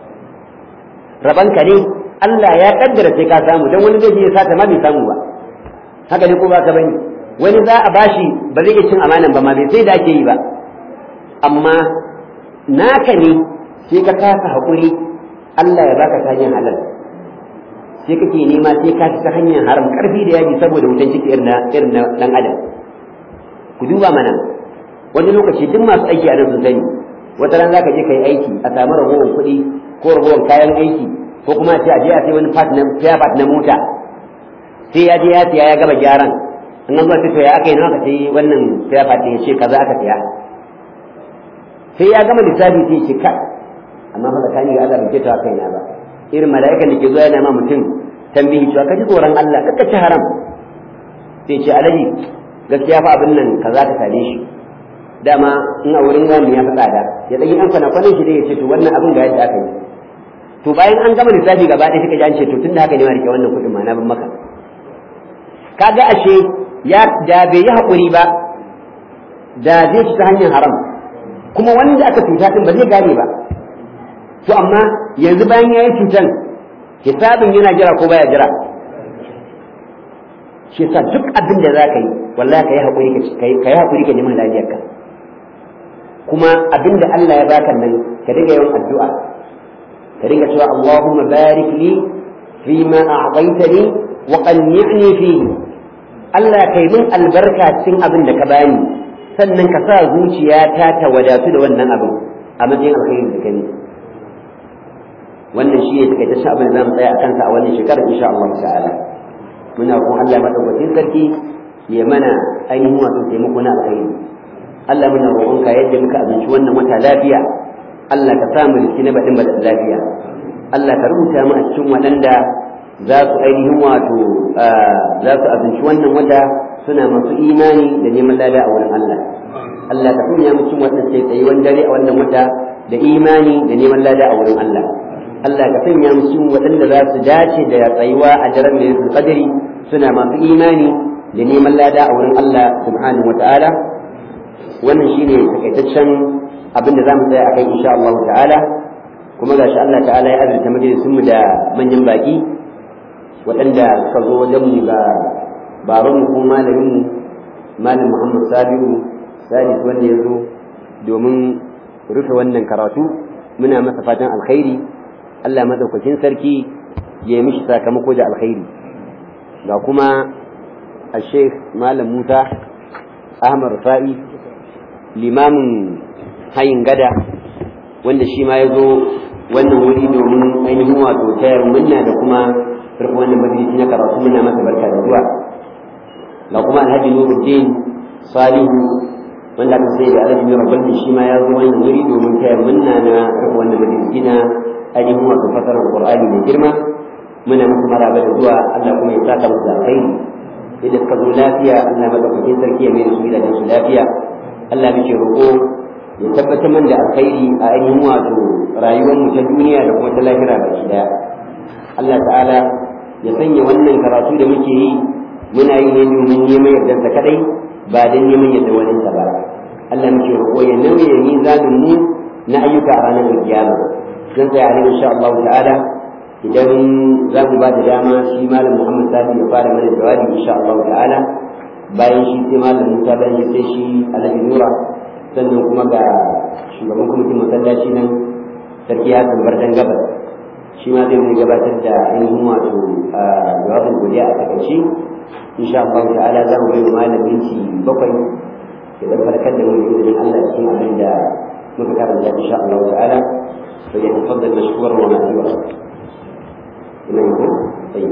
rabanka ne Allah ya kaddara sai ka samu dan wani zai je ya sata ma bai samu ba haka ne ko ba ka bane wani za a bashi ba zai iya cin amanan ba ma bai sai da ake yi ba amma naka ne sai ka kasa haƙuri Allah ya baka ta hanyar halal sai kake nema sai ka ta hanyar haram karfi da yaji saboda wutan ciki irin na irin na dan adam ku duba mana wani lokaci duk masu aiki a nan sun sani wata ran zaka je kai aiki a samu ragowar kuɗi ko ragowar kayan aiki ko kuma ce a je a sai wani part na spare part na mota sai ya je ya siya ya gama gyaran in an zuwa to ya aka yi nawa ka sai wannan spare part ya ce kaza aka siya sai ya gama lissafi sai ya ce kai amma fa tsakani ga Allah bai ta kai na ba irin mala'ikan da ke zuwa yana ma mutum tambihi cewa ka ji tsoron Allah kakka ci haram sai ce alaji gaskiya fa abin nan kaza ka same shi dama in a wurin wani ya fi tsada ya ɗan an kwana kwanan shi dai ya ce to wannan abin ga yadda aka yi to bayan an gama lissafi gaba ɗaya suka ji an ce to tunda haka ne ma rike wannan kuɗin ma na bin maka kaga ashe ya da bai yi haƙuri ba da zai ci ta hanyar haram kuma wanda aka cuta din ba zai gane ba to amma yanzu bayan ya yi cutan hisabin yana jira ko baya jira shi yasa duk abin da za ka yi wallahi ka yi haƙuri ka yi haƙuri ka neman lafiyarka kuma abin da Allah ya baka nan ka dinga yawan addu'a ka dinga cewa Allahumma barik li fi ma a'taytani wa qanni'ni fihi Allah kai min albarka cikin abin da ka bani sannan ka sa zuciyata ta wadatu da wannan abin a matsayin alkhairi da kai wannan shi ne takaitaccen abin da za mu tsaya a kansa a wannan shekarar insha Allah ta'ala muna roƙon Allah madaukakin sarki ya mana ainihin wato taimako na alkhairi Allah muna roƙon ka yadda muka abinci wannan wata lafiya Allah ka samu riski na baɗin baɗin lafiya Allah ka rubuta mu a cikin waɗanda za su ainihin wato za su abinci wannan wata suna masu imani da neman lada a wurin Allah Allah ka sanya mu cikin waɗanda sai tsayi wani dare a wannan wata da imani da neman lada a wurin Allah Allah ka sanya mu cikin waɗanda za su dace da tsayuwa a daren mai qadari suna masu imani da neman lada a wurin Allah subhanahu wata'ala wannan shine takaitaccen abin da za mu tsaya akai insha Allah ta'ala kuma gashi Allah ta'ala ya azurta majalisun mu da manyan baki waɗanda suka zo wajen mu ga baban mu kuma malamin mu malam Muhammad Sabiu Salis wanda ya zo domin rufe wannan karatu muna masa fatan alkhairi Allah madaukakin sarki ya yi mishi sakamako da alkhairi ga kuma a sheikh malam musa ahmad rufa'i limamin hayin gada wanda shi ma ya zo wannan wuri domin ainihin wato tayar munna da kuma farko wannan majalisi na karatu muna masa barka da zuwa ga kuma alhaji nuruddin salihu wanda aka sai da alhaji nura gwalmi shi ma ya zo wannan wuri domin taya munna na farko wannan majalisi na ainihin wato fasarar qur'ani mai girma muna musu maraba da zuwa Allah kuma ya saka musu da alkhairi idan suka zo lafiya Allah madaukakin sarki ya mai da su gidajen su lafiya Allah muke roƙo ya tabbatar man da alkhairi a ainihin wato rayuwar mu ta duniya da kuma ta lahira baki daya Allah ta'ala ya sanya wannan karatu da muke yi muna yi ne domin neman yardarsa kadai ba don neman yadda wani ba Allah muke roƙo ya nauye mizanin mu na ayyuka a ranar kiyama zan tsaya ne insha Allah ta'ala idan za mu ba da dama shi malam Muhammad Sadi ya fara mana jawabi insha Allah ta'ala bayan shi sai malam Musa bayan shi sai shi Alhaji Nura sannan kuma ga shugaban kwamitin masallaci nan sarki Hassan Bardan Gabas shi ma zai zai gabatar da ainihin wato jawabin godiya a takaice insha Allah ta'ala za mu bai malam minti bakwai ya dan farkar da mu da izinin Allah cikin abin da muka karanta insha Allah ta'ala fa ya tafaddal mashkuran wa ma'zura ina yi طيب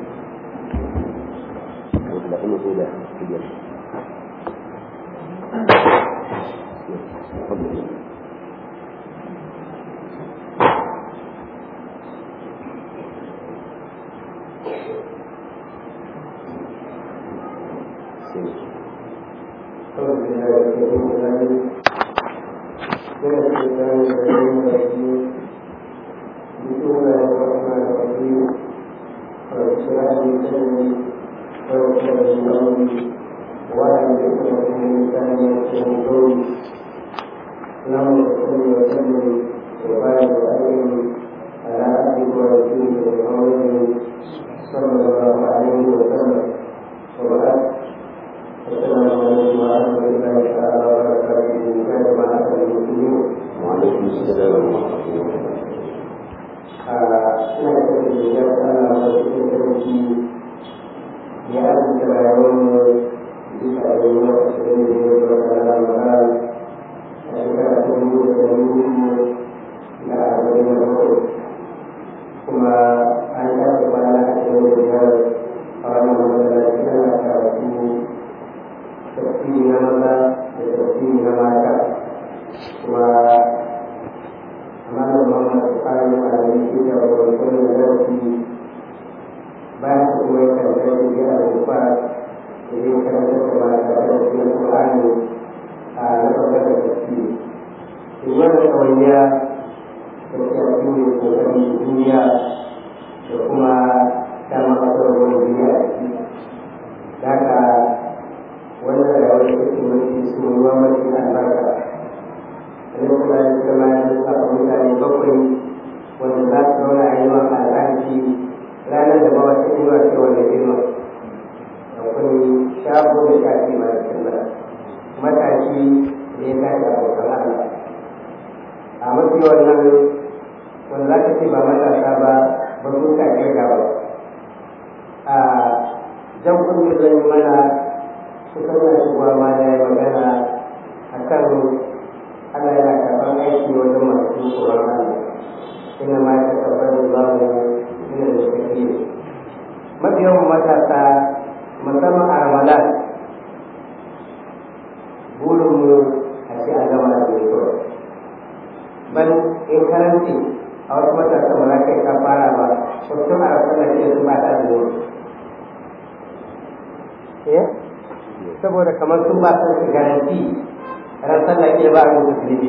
saboda kamar sun ba su garanti ran sallah ke ba mu musulmi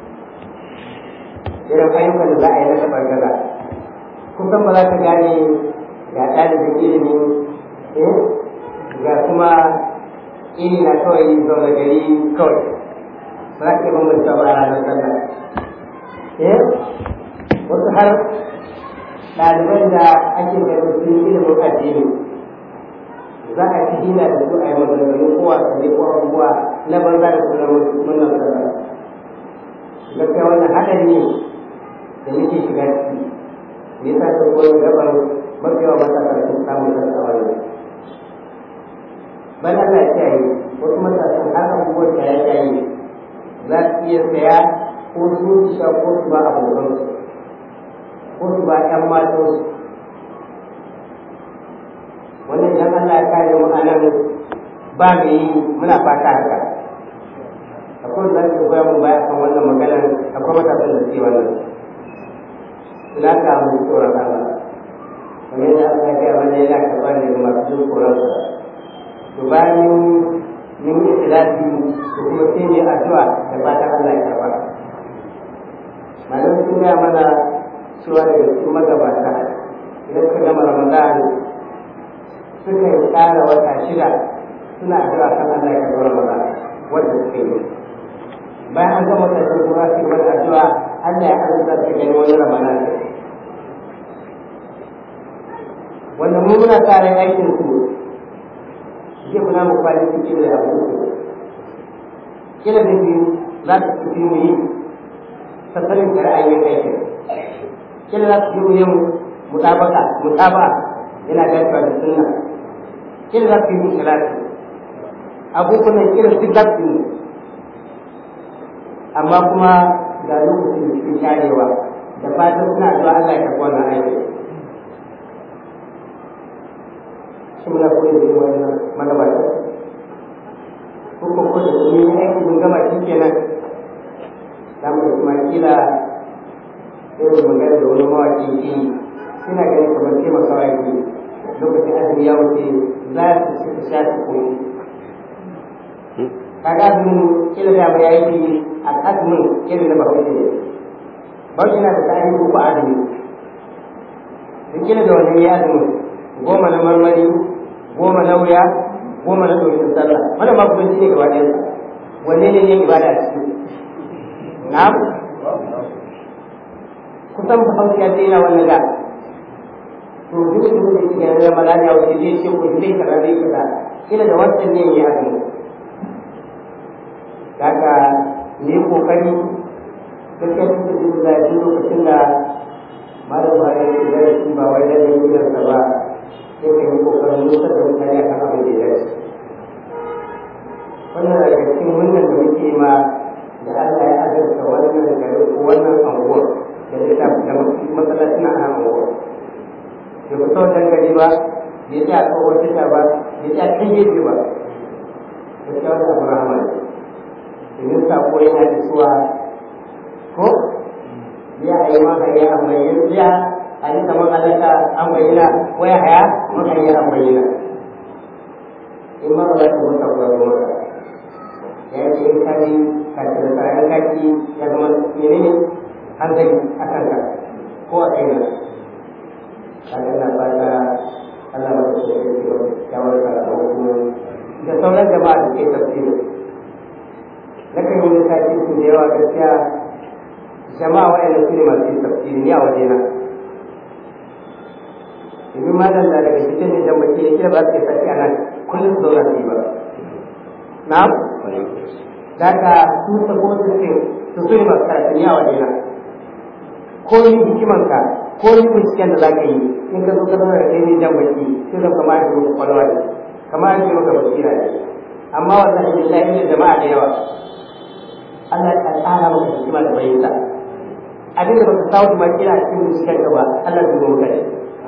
irin ayyukan da za a yi na tabar gaza kusan ba za ka gane ga ɗalibin ilimi ga kuma ini na kawai zaune gari kawai ba za ka yi bambanta ba a ranar sallah wasu har ɗaliban da ake ganin sun yi ilimin addini za a ci hina da su a yi maganganu ko wasanni ko abubuwa na banza da suna murnar sallah gaskiya wannan haɗari ne da muke shiga ciki me yasa ta koyi gaban mafi yawa matasa sun samu kansa a wannan ban Allah ya kiyaye wasu matasan har abubuwan da ya kiyaye za su iya saya ko su sha ko su ba abokansu ko su ba ƴan matansu idan Allah ya kare mu a nan ba mu yi muna fata haka akwai da zai koya mun baya kan wannan maganar akwai matasan da suke wannan ina ka mu tsoron Allah kamar yadda Allah ya gaya mana yana karɓar ne ga masu jin tsoron sa to bayan mun yi ikhlasi to kuma sai ne addu'a da fatan Allah ya karɓa malam sun gaya mana cewa daga cikin magabata idan suka gama Ramadan suka yi tsara wata shida suna addu'a kan Allah ya karɓa Ramadan wanda suka yi bayan an gama wata shida kuma su yi wani addu'a Allah ya arzuta su gani wani Ramadan wanda mu muna tsarin aikin su zai kuna mu kwali cikin da abu kila da biyu za ta fi mu yi sassanin da ra'ayin aikin kila za su fi mu yin mutabaka mutaba yana dacewa da sunna kila za su yi mu salati abubuwan kila su za su yi amma kuma ga lokacin da suke sharewa da fatan suna zuwa Allah ya karɓi wannan aikin shi muna koyi da yawa yana magabata ko ko ko da su yi aiki mun gama shi kenan za mu da kuma kila irin magana da wani mawaƙi ke suna ganin kamar taimakawa yake lokacin azumi ya wuce za su suka sha su koyi kaga azumin kila da mai aiki a azumin kila da bahaushe ne bahaushe na da tsari uku azumi duk kila da wannan ya azumin goma na marmari goma na wuya goma na ɗaukin sallah wannan ma kuma ne gaba ɗayan wanne ne ne ibada ciki na kusan ba hausa ya daina wannan da to duk da duk da yake yanzu ya malani a wajen zai ce ko zai kaza zai kaza kila da wancan ne ya azumi daga ne kokari gaskiya cikin da duk lokacin da malam ba ya yi darasi ba wai da yin ba sai ka yi kokarin nusar da mutane a kan abin da ya dace wannan daga cikin wannan da muke ma da Allah ya azurta wannan gari ko wannan anguwar da ya shafi da masallacin a anguwar da ku sau gari ba ya ce a tsohon tasha ba ya ce a kan gefe ba da ce wata abu rahama ne domin sako yana da suwa ko ya a yi mahaya a mai ya a yi zaman alaka an bayyana ko ya haya mahaya an bayyana in ma ba za ta mutu ko ya mutu ya ce in kari ka ce da tsarin kaki ya zama menene hankali a kanka ko a kaina kaga na fata Allah ba ta ce ce kyawar karatu da sauran jama'a da ke tafsiri na kan yi lissafi su da yawa gaskiya jama'a wa'anda su ne masu yin tafsiri ni a wajena domin malam na daga cikin ne jan baki ne kila ba su ke sati a nan kullum su zauna su yi ba na'am daga su sabo su ce su su ne masu karatu ni a wajena ko yi hikimanka ko yi binciken da za ka yi in ka zo ka zauna da kai ne jan baki sai zan kama ake maka kwalwa ne kama ake maka basira ne amma wannan billahi ne jama'a da yawa Allah ya tsara maka hikima da bayyana abin da baka samu ma kira cikin binciken ka ba Allah ya gobe kai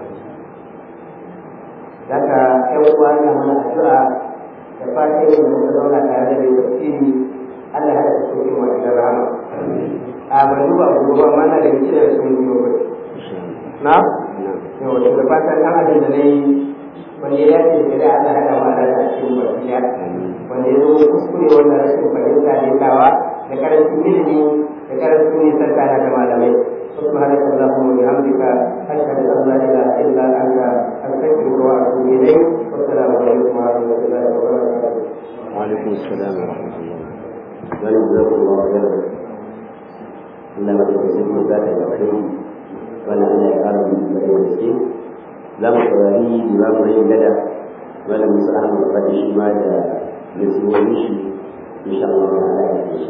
daga ƴan uwa na mana addu'a da fatan yin da zauna tare da mai tafsiri Allah ya haɗa cikin wa da rahama a ban duba gobe amma na da cikin da sun yi gobe na yau da fatan ɗan abin da na yi wanda ya ce da Allah ya haɗa mu a cikin wasiya wanda ya zo kuskure wannan rashin fahimta ne tawa da karancin ilimi da karancin nisan kana da malamai سبحانك اللهم وبحمدك أشهد أن لا إله إلا أنت أستغفرك وأتوب إليك والسلام عليكم ورحمة الله وبركاته. وعليكم السلام ورحمة الله وجزاكم الله خيرا إنما تكسبون ذات الخير وأنا أنا أعلم بالله المسكين لم تراني بما مريم لدى ولم يسأل قد شمال نسوي إن شاء الله تعالى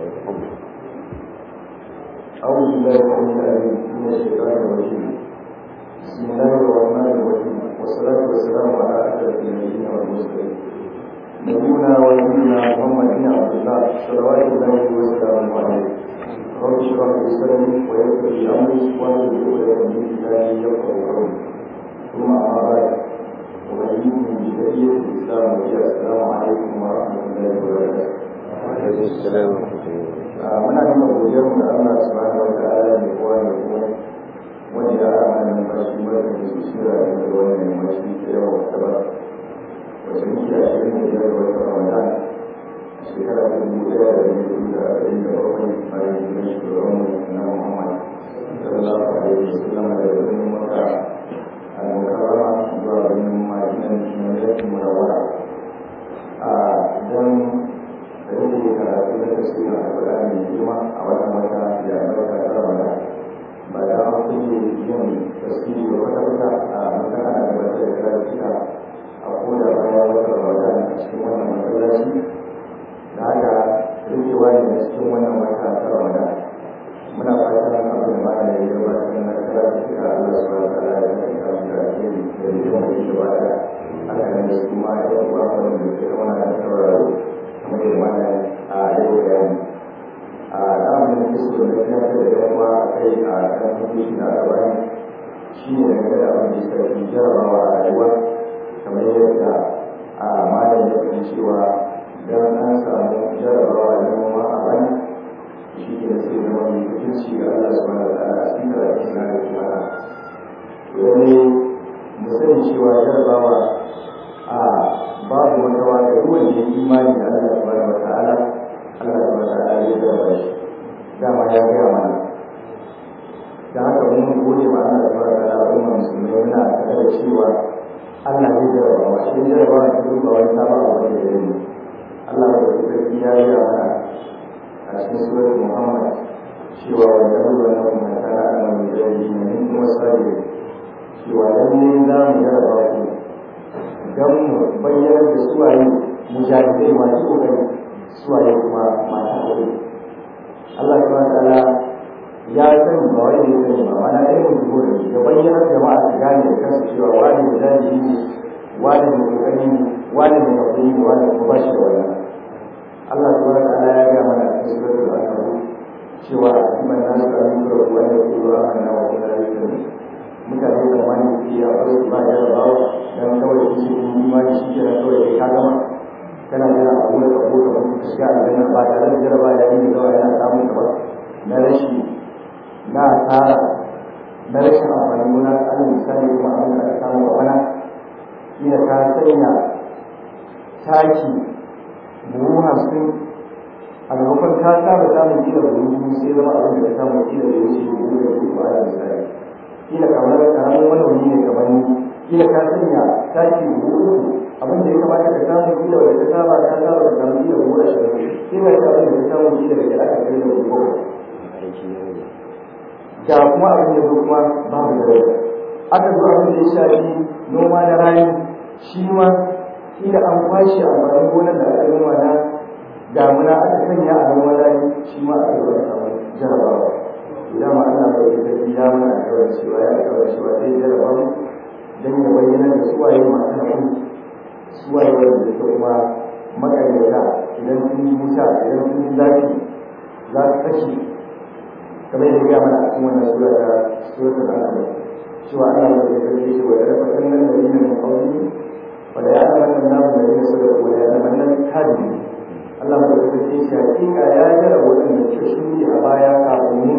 أعوذ بالله السميع العليم من الشيطان الرجيم بسم الله الرحمن الرحيم والصلاة والسلام على أشرف النبيين والمرسلين نبينا ونبينا محمد بن عبد الله صلوات الله وسلامه عليه رب اشرح لي صدري ويسر لي أمري واحلل عقدة من لساني يفقهوا قولي ثم أما بعد وبينكم za mu yi assalamu alaikum wa rahmatullahi wa barakatuh muna nuna godiyar mu da Allah subhanahu wa ta'ala ne kowa ne kuma wanda ya ara mana numfashi barka da su shira da wannan numfashi ta yawa ta ba wacce muke a shirin da biyar wata ramadan a shekara ta dubu ɗaya da dubu da arba'in da bakwai bayan hijirar shugaban mu na muhammad sallallahu alaihi wa sallam da birnin maka al-mukarrama zuwa birnin madinan shinayen murawara a don da yake karatu na tasirin alƙur'ani mai girma a wannan wata da albarka ta ramadan ba da an kulle yin tasiri da wata wata a mutane da wata da karatuka a koda bayan wata ramadan a cikin wannan masallaci da haka rikewa ne a cikin wannan wata ta ramadan muna fatan abin da mana ya gabatar na karatuka Allah subhanahu wa ta'ala ya kai ka da alheri da yin wani gaba da haka ne su ma ya uwa wanda ke zama da sauraro kamar yadda mana a yau bayani a ɗamin da su da ya da yawa a kai a kan hukunci da aka bani shi ne daga da abin da ya sarki jarabawa a rayuwa kamar yadda a malam ya fi cewa don an samu jarabawa da noma a bani shi ne sai zama mai hukunci ga Allah su wani da a cikin karatun na da kuma wani mu sani cewa jarabawa a babu makawa da ruwan da ya imani da Allah subhanahu wa ta'ala Allah subhanahu wa ta'ala ya jarraba shi dama ya gaya mana da haka mun gode ma Allah subhanahu wa ta'ala umma musulmai muna tare da cewa Allah ya jarraba wa shi jarraba da duk ba wani sabon abu da ya yi Allah ya sarki ya gaya mana a cikin surat Muhammad cewa wa jarraba na kuma tana da mai jari ne min kuma sabi cewa lalle za mu jarraba ku don mu bayyana da suwaye mujahidai masu kokari suwaye kuma masu kokari Allah subhanahu wa ta'ala ya sani ba wani ya sani ba mana ɗaya mu dubo da ya bayyana jama'a su gane da kansu cewa wani mujahidi ne wani mai kokari ne wani mai hakuri ne wani kuma ba shi da wannan Allah subhanahu wa ta'ala ya gaya mana a cikin suratul al-ankabut cewa a cikin nasu da mun kura kuwa da kuma amanna wa kuma da yake mutane da wani ke a wasu ba jarabawa don kawai su shi imani shi kenan kawai kai ka gama kana jira a wurin abu da mutu ka shiga aljanna ba tare da jaraba da yin zawa yana samun ka ba na rashi na asara na rashin amfani gona alal misali kuma abin da aka samu a bana kila ka sanya taki buhu hamsin a maimakon ka saba samun kila buhu biyu sai zama abin da ka samu kila da ya wuce buhu da buhu ba alal misali kila kamar karamin manomi ne kamar ni kila ka sanya taki buhu uku abin da ya kamata ka samu kila da ka saba ka saba ka samu kila buhu ashirin kila ka abin da ka samu kila da ka aka kai da buhu da kuma abin da zo kuma babu da rai aka zo abin da ya shafi noma da rani shi ma kila an kwashe amfanin gonar da aka noma na damuna aka sanya a noman rani shi ma aka zo a samu jarabawa idan ma ana bai da ya mana alƙawar cewa ya alƙawar cewa zai jaraba mu don ya bayyana da suwaye masu haƙuri suwaye wanda suka kuma makaryata idan sun yi wuta idan sun yi zafi za su kashe kamar yadda ya mana a cikin wannan sura ta suratul anbiya cewa Allah ya yi sarki shi wa rafa kannan da yin min qawli wa la ya'lamu an-nasu alladhina sadaqu wa la ya'lamu al-kadhibin Allah ya yi sarki shi hakika ya jira waɗanda suka shuri a baya kafin mu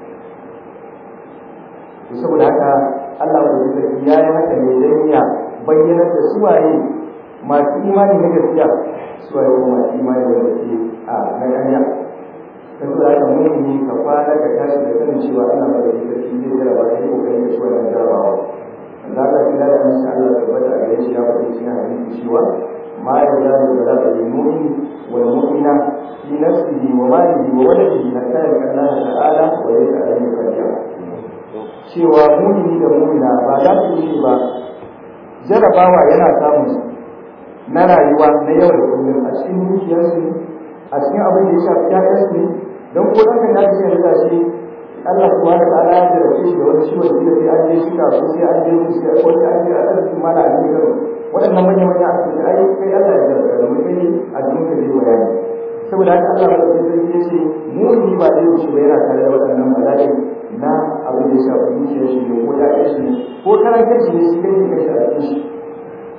to saboda haka Allah ya yi sarki ya yi haka ne dan ya bayyana da suwaye masu imani na gaskiya suwaye kuma masu imani da gaskiya a na ƙarya ka zuwa da mumini ka kwana ka tashi da sanin cewa ana mai da sarki zai jaraba sai kokari da shi wannan jarabawa za ka fi da insha Allah tabbata a gare shi ya faɗi cikin hadisi cewa ma ya zalu bala da mu'min wal mu'mina fi nafsihi wa malihi wa waladihi hatta yalqa Allah ta'ala wa yalqa alayhi qadiya cewa mu'mini da mu'mina ba za su yi ba jarabawa yana samun na rayuwa na yau da kullum a cikin dukiyarsu a cikin abin da ya shafi ƴaƴansu ne don ko ɗan kan ya ce yanzu shi Allah subhanahu wa ta'ala ya jarabce shi da wani ciwon da sai an je shi ka ko sai an je musu sai ko sai an je a ɗan mala a ne garo waɗannan manyan manyan asibiti ai kai Allah ya jarabta da mutum ne a jikin ka zai bayani saboda haka Allah ya ce sai ya ce mu ni ba zai wuce ba yana tare da waɗannan bala'i na abin da ya shafi dukiyar shi ne ko ƴaƴan shi ne ko karantar shi ne shi kai ne kai a cikin shi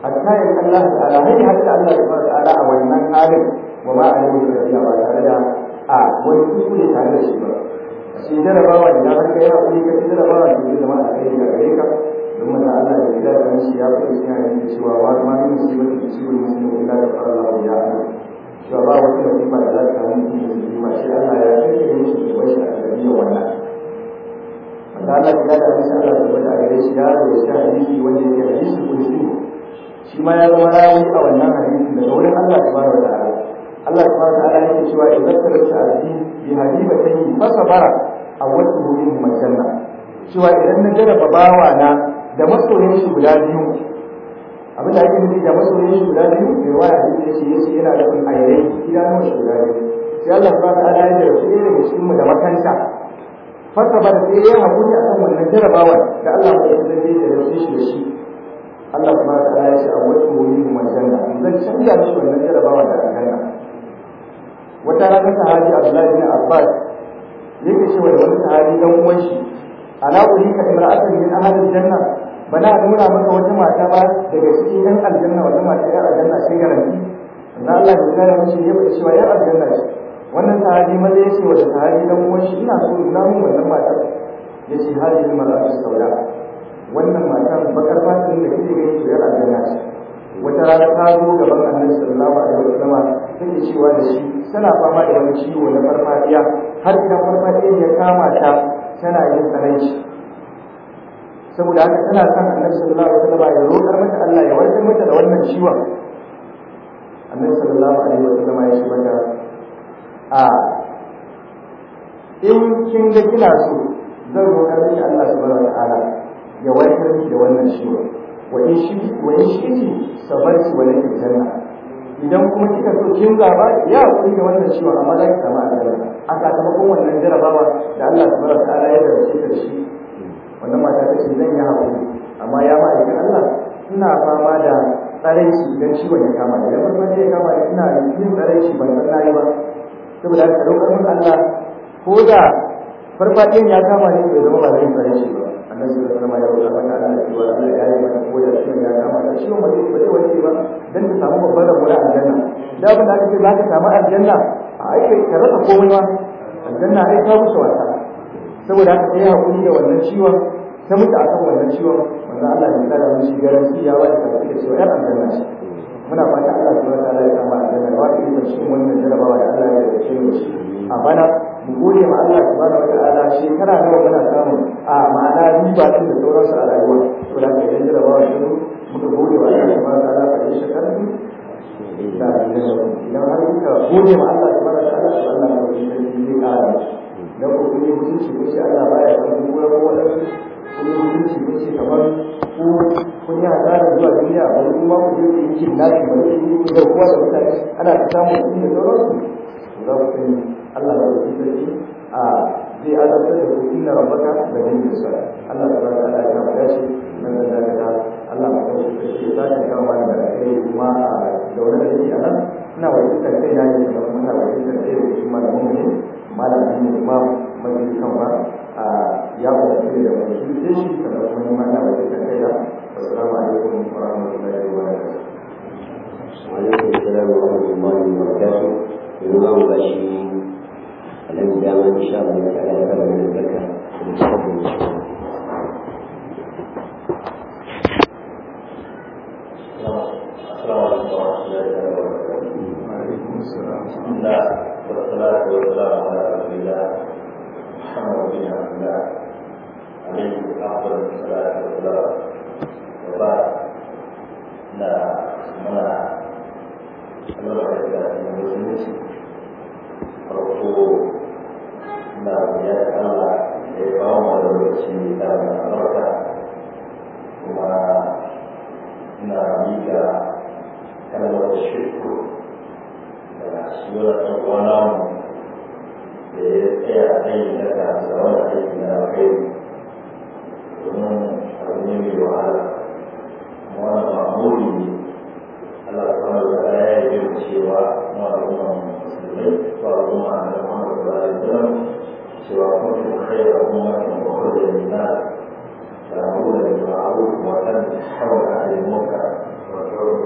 hatta ya Allah ta'ala har hatta Allah subhanahu ta'ala a wannan halin wa ma a yi da ba tare da a wani kuskure tare da shi ba shi jarabawa idan har kai hakuri ka ci jarabawa to zai zama alheri ga gare ka domin da Allah ya kira da shi ya faɗi cikin hadisi cewa wa ma min musibati tusibul muslimin illa da fara Allah ya ana cewa ba wata musiba da za ta samu musulmi ba sai Allah ya kike mishi da bashi a gare wannan wanda Allah ya da shi Allah ya bada a gare shi ya rawaita hadisi wanda yake hadisi kulli shi ma ya zama rawi a wannan hadisi daga wurin Allah subhanahu wa ta'ala Allah subhanahu wa ta'ala yake cewa idan ka rasa abdi bi hadibatihi fa sabara awwatuhu min majanna cewa idan na jarraba bawa na da masoyin shi guda biyu abin da ake nufi da masoyin shi guda biyu mai waya da yake ce yace yana da kun ayyai idanun shi guda biyu sai Allah subhanahu wa ta'ala ya jarrabe shi daga cikin mu da makanta fa sabara sai ya hakuri akan wannan jarrabawar da Allah ya zai da shi da shi Allah kuma ta ya ce a wata wuri mu aljanna zan canja mishi wannan jarabawa da aljanna wata rana sahabi Abdullahi bin Abbas yake cewa da wani sahabi dan uwan shi ala urika imra'atan min ahli aljanna bana nuna maka wata mata ba daga cikin yan aljanna wata mata yan aljanna sai garanti dan Allah ya kare mishi ya bada cewa yan aljanna ce wannan sahabi maza ya ce wa da sahabi dan uwan shi ina so nuna min wannan matar yace hadhihi mar'atu sauda wannan matan bakar fatin da kike gani to yana aljanna ce wata rana ta zo gaban annabi sallallahu alaihi wasallam take cewa da shi tana fama da wani ciwo na farfadiya har idan farfadiya ya kama ta tana yin tsananci saboda haka tana son annabi sallallahu alaihi wasallam ya roƙar mata Allah ya warkar mata da wannan ciwon annabi sallallahu alaihi wasallam ya ce mata a in kin ga kina so zan roƙar miki Allah subhanahu wa ta'ala ya warkar miki da wannan ciwo wa in shi wa in shi sabarci wa laki janna idan kuma kika so kin zaba ya hakuri da wannan ciwo amma za ki samu aljanna a sakamakon wannan jarabawa da Allah subhanahu wa ta'ala ya darasi da shi wannan mata ta ce zan yi hakuri amma ya ma aikin Allah ina fama da tsaraici idan ciwon ya kama ni idan farko ya kama ni ina yin tsaraici ban san nayi ba saboda haka roƙar mun Allah ko da farfadiyan ya kama ni bai zama ba zai tsaraici ba annabi sallallahu alaihi wasallam ya roƙa mata Allah cewa Allah ya yi mata ko da ciwon ya kama ta ciwon ba zai ba zai warke ba dan ta samu babban rabo na aljanna da abin da aka ce za ka samu aljanna a ai ka rasa komai ma aljanna ai ka wuce wasa saboda haka sai hakuri da wannan ciwon ta mutu akan wannan ciwon wanda Allah ya kara mu shi garanti ya wada ta da cewa yar aljanna ce muna fata Allah subhanahu wa ta'ala ya kama aljanna wa ta yi cikin wannan jarabawa da Allah ya yi shi a bana mu gode ma Allah subhanahu wa ta'ala shekara nawa muna samu a ma'ana riba din da sauransu a rayuwa to da ke yanzu rabawa shi muka gode wa Allah subhanahu wa ta'ala fa shi shekara da idan har muka gode ma Allah subhanahu wa ta'ala to Allah ya yi shi zai kara dan ko kuma mutunci ko shi Allah baya san ko ko wani kuma mutunci ko shi kamar ko kun yi hasara zuwa duniya ba kuma ku je ku yi kin nashi ba ne ku ga kowa da mutane ana ta samu kuɗi da sauransu za ku sani Allah ya yi sarki a zai azabtar da kuɗi na rabbaka da jin da sa Allah ta bada Allah ya bada shi nan da zaka da Allah ma kawo shi sarki za ka kawo mana da kai kuma da wani da yake a nan ina wa ita kai na ne kuma ina wa ita kai da shi malamin ne malamin ne kuma mai kan ba a ya ba da da wani shi shi kamar kuma ma ina wa ita kai da assalamu alaikum wa rahmatullahi wa barakatuh وعليكم السلام ورحمة الله وبركاته الإمام بشير الذي دام إن شاء الله تعالى كما من البركة ومستقبل إن شاء الله السلام عليكم ورحمة الله وبركاته. وعليكم السلام بسم الله والصلاة والسلام على رسول الله محمد بن عبد الله عليه أفضل الصلاة والسلام وبعد لا منع الوحدة المسلمين farko na ya Allah ya kawo mu da lokaci da albarka kuma ina miƙa kalmar shirku da shi wani ɗan uwana mu da ya tsaya aiki na kasa wani aiki na kai domin abu ne mai wahala wani ma'amuri ne Allah subhanahu wa ta'ala ya yi cewa mu al'umma musulmai ko al'umma na Muhammad sallallahu alaihi wasallam cewa kuntum khayra ummatin ukhrijat lin-nas ta'muruna bil ma'ruf wa tanhauna 'anil munkar wa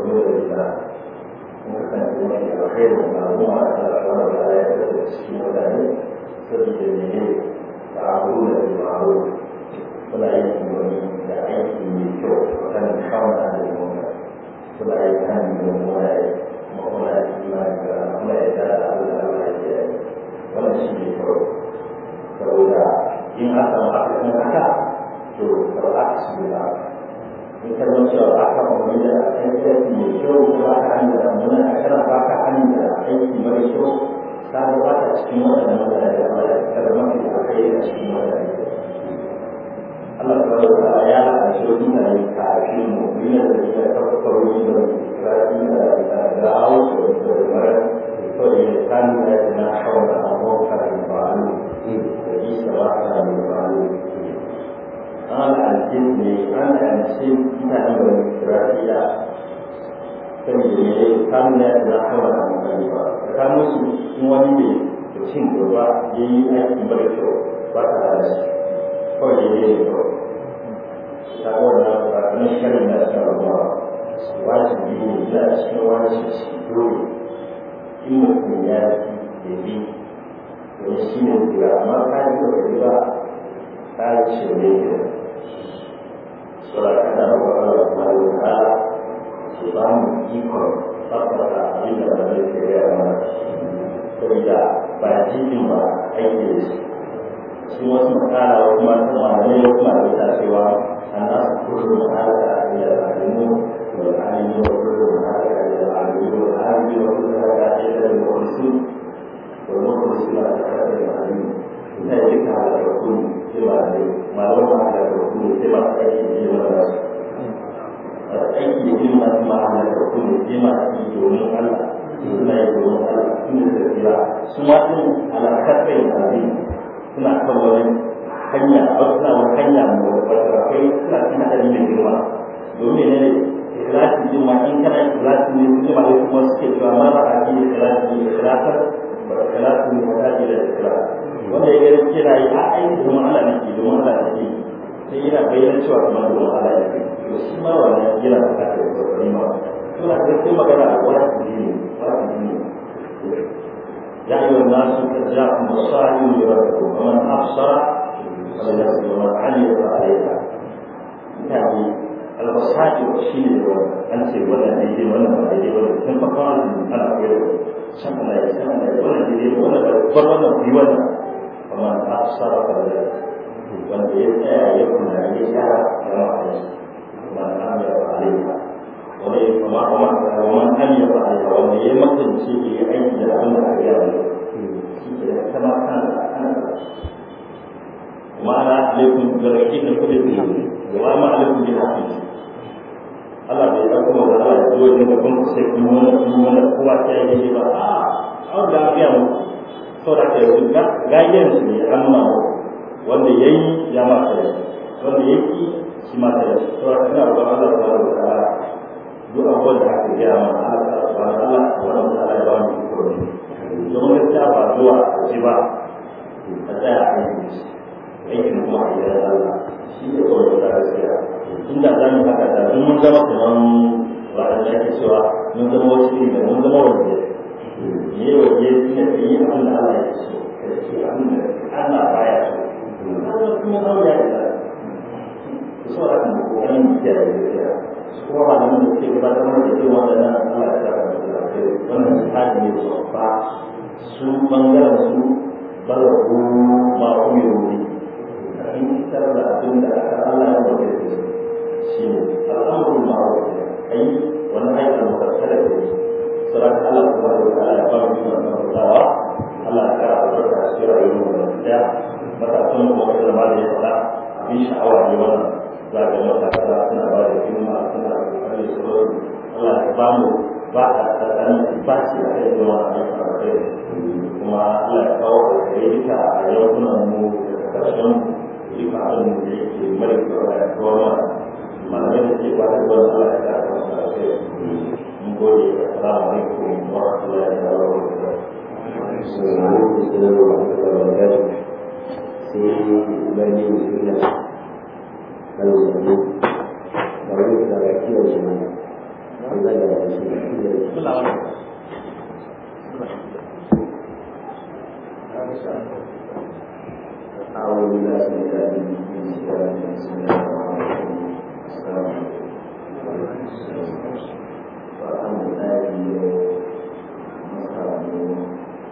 zo da ita kuma kasance mafi alkhairu da al'umma a kan al'amar da ya kasance cikin mutane saboda mene ta abu da ma'aru suna yin wani da aiki mai kyau kan kawon da al'umma suna yin hannun da mura ya kuma kuma ya imani da kuma ya da abu da Allah ya yi wannan shi ne kawai saboda in aka samu aka kan haka to ba za su yi ba in ka zama cewa ba ka umarni da aiki mai kyau ko ba ka hanyar da muna a kana ba ka hanyar da aiki mara kyau ka ga ba ka cikin waɗannan mutane da ba ka zama mafi da kai a cikin mutane Allah ta wata ya lalace wani mutane kafin mu yana da ya kafaru da rafi da da hausa da mara to da ya sani da ya na hawa da abubuwa da ba'alu da isa ba ka da ba'alu an alƙin ne an alƙin mutane da rafiya kan yi ne kamun ya da hawa da mutane ba tsakanin su in wani ne da cin gaba ya yi aiki mara kyau ba ta da shi kawai ya yi kyau ta wannan ba na shirin da ta rabuwa wajibi ne da cikin wajibi dole in mutum ya yi bi wani shi ne jira amma ka yi da ba ta yi ce ne sura kana da wani wani ta'ala su ba mu ikon tabbata abin da ba zai ke gaya mana saboda ba jikin ba aiki da shi shi wasu makara wasu masu malamai wasu malamai ta cewa الناس كلهم هذا الى العالمون والعالمون كلهم هذا الى العالمين والعالمين وكل هذا الى المخلصين والمخلصين على هذا العالمين ذلك على الرسول كما ما لو على الرسول كما اي كلمه aiki yin masu ma'ana da kuma kima yi domin Allah suna yi domin Allah suna da tafiya su ma sun alakar kai abin suna kan wani hanya a wasu na wani hanya mai kai suna cikin hadari mai girma domin ne ne ikhlasi din ma in kana ikhlasi ne su ma kuma suke cewa ma ba a yi ikhlasi ne ikhlasa ba ikhlasi ne ba ta da ikhlasi wanda ya gani kira yi a aiki domin Allah ne ke domin Allah ne ke sai yana bayyana cewa kamar domin Allah ya ke to shi ma wannan yana da kake da kokari ma suna da sai magana a wajibi ne wajibi ne يا أيها الناس قد جاءكم بصائر من ربكم ومن أبصر فلنفسه ومن عمل فعليها يعني البصائر شيء أنت ولا ديدي ولا ما ديدي ولا كم فقال أنا أقول سمعنا يا سمعنا ولا ديدي ولا بر ولا في ولا ومن أبصر فلنفسه wanda ya tsaya ya kuna ya gyara ya ma'ana ومن عمل فعليها wani kuma kuma wani hanyar ba a wanda ya makance ya aiki da abin da aka yi shi ke da kama kan kan وما عليكم بركين كل شيء وما عليكم بالحفيظ Allah bai ɗauko wa Allah ya zo da gaban ku sai kun wani kun wani kowa ta yi ba a an da biya mu so da ke yanzu gayen su ne an ma wanda yayi ya ma ta wanda yake shi ma ta so da kana ba Allah ta wa ta'ala duk abubuwan da aka gaya ma Allah ta wa Allah wa ta'ala ya ba mu ikon domin gaskiya ba zuwa ji ba a tsaya a yi shi aikin kuma a gidan Allah shi ne kawai da gaskiya inda za mu haka da mun zama kaman waɗanda ake cewa mun zama wasu iri da mun zama wanda ne waje shi ne ka yi abin da Allah ya so ka ce abin da Allah baya so Allah kuma zama ya yi ku so da kan kokarin mu kiyaye gaskiya kuma ba nan da suke gabatar da irin waɗannan Allah ya saka da lafiya wannan tsari ne babba su bangaren su balagu ma kuma yi in fitar da abin da aka Allah ya bauta da su shi ne al'amurin ma'aru ai wani aikin mutarkar da shi sauran Allah kuma da ta'ala ya ba mu yi wannan bautawa Allah ya kara albarka a cikin rayuwar mu da daya matasan mu kuma da ma da ya faɗa abin sha'awa ne wannan za ga matasa suna ba da himma suna kokari su Allah ya ba mu ba a tsakanin ba shi a kai zuwa a kai kuma Allah ya kawo alkhairi duka a yankunan mu da ƙarshen duka abin da yake mara kyau da kowa malamai da ke kwata zuwa Allah ya kara masu alkhairi mun gode assalamu alaikum wa rahmatullahi wa barakatuh sai bani musulma kan zaɓe ba wani da ga kiwon shi mana an zaga da shi أعوذ بالله من الشيطان الرجيم بسم الله الرحمن الرحيم السلام عليكم والحمد لله مستعين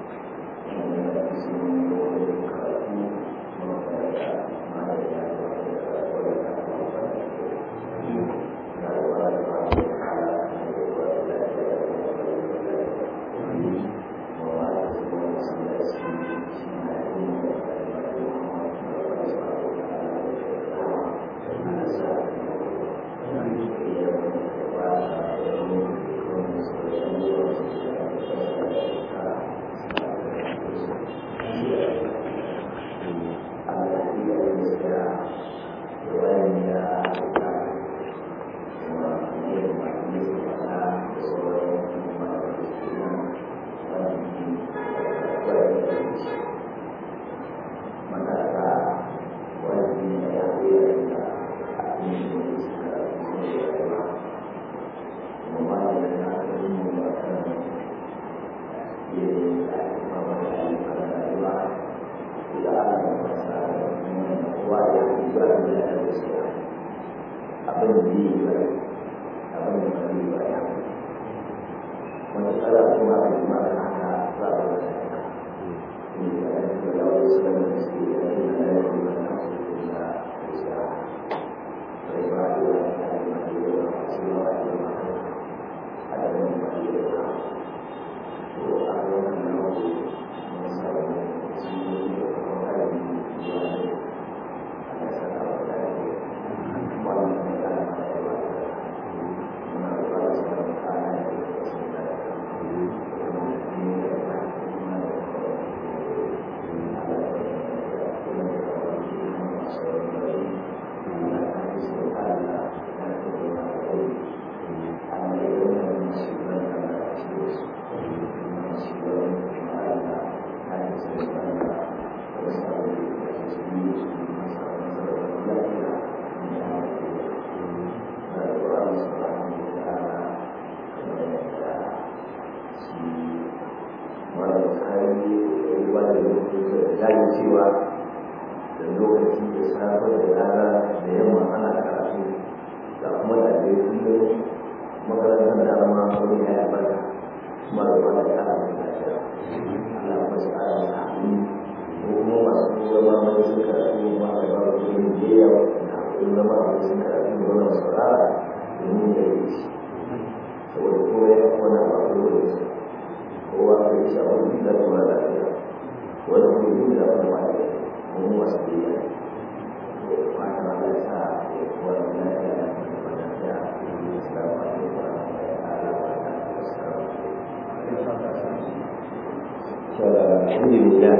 alhamdulillah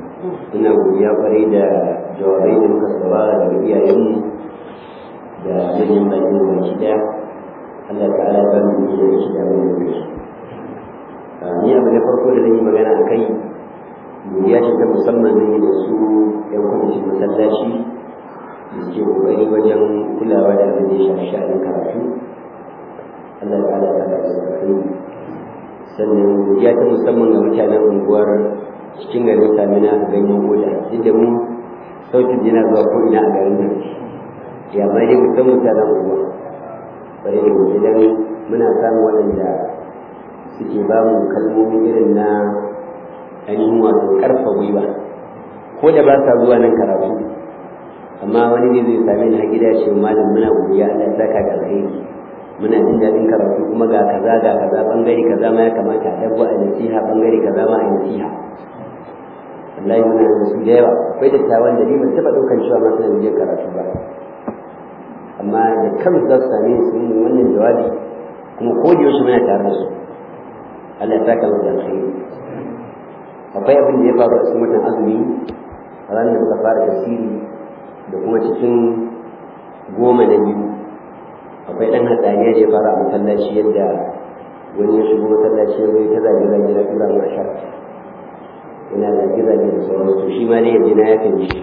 ina godiya kwarai da jawabai da muka saurara daga iyayenmu da manyan bakin da baki daya Allah ta'ala ya bani da yake da mai da su ni abu na farko da zan yi magana a kai godiya ce ta musamman zan yi da su yan kwamitin masallaci da suke kokari wajen kulawa da abin da ya shafi sha'anin karatu Allah ta'ala ya bani da kai sannan godiya ta musamman ga mutanen unguwar cikin garin samina a ganyen goda duk da mu sautin yana zuwa ko ina a garin nan ya ma dai mu san mutanen unguwa bari da gobe dan muna samun waɗanda suke ba mu kalmomi irin na ainihin wato ƙarfa gwiwa ko da ba sa zuwa nan karatu amma wani ne zai same ni a gida ce malam muna godiya Allah ya saka da alheri muna jin daɗin karatu kuma ga kaza ga kaza bangare kaza ma ya kamata a dabbo a nasiha bangare kaza ma a nasiha wallahi muna da su da yawa akwai dattawan da ni ban taɓa ɗaukan cewa ma suna jin karatu ba amma da kansu za su same su yin wannan jawabi kuma ko da yaushe muna tare da su Allah ya saka mu da alheri akwai abin da ya faru a cikin watan azumi a ranar da muka fara tafsiri da kuma cikin goma na biyu akwai ɗan hatsaniya da ya fara a masallaci yadda wani ya shigo masallaci ya zai ta zage zage na tura mu a shar yana zage zage da sauran to shi ma dai ya je na yafe mishi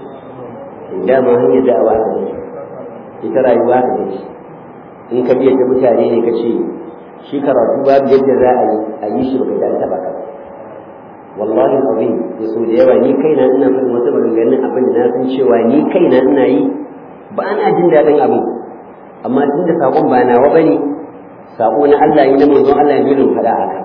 dama hanyar da'awa ta ne ita rayuwa ta ne in ka biya ta mutane ne ka ce shi karatu babu yadda za a yi a yi shi baka ji an taba ka wallahi azim ya so da yawa ni kaina ina faɗin wasu maganganun abin da na san cewa ni kaina ina yi ba na jin daɗin abin amma tun da saƙon ba nawa ba ne saƙo na Allah yi na manzon Allah ya zo faɗa haka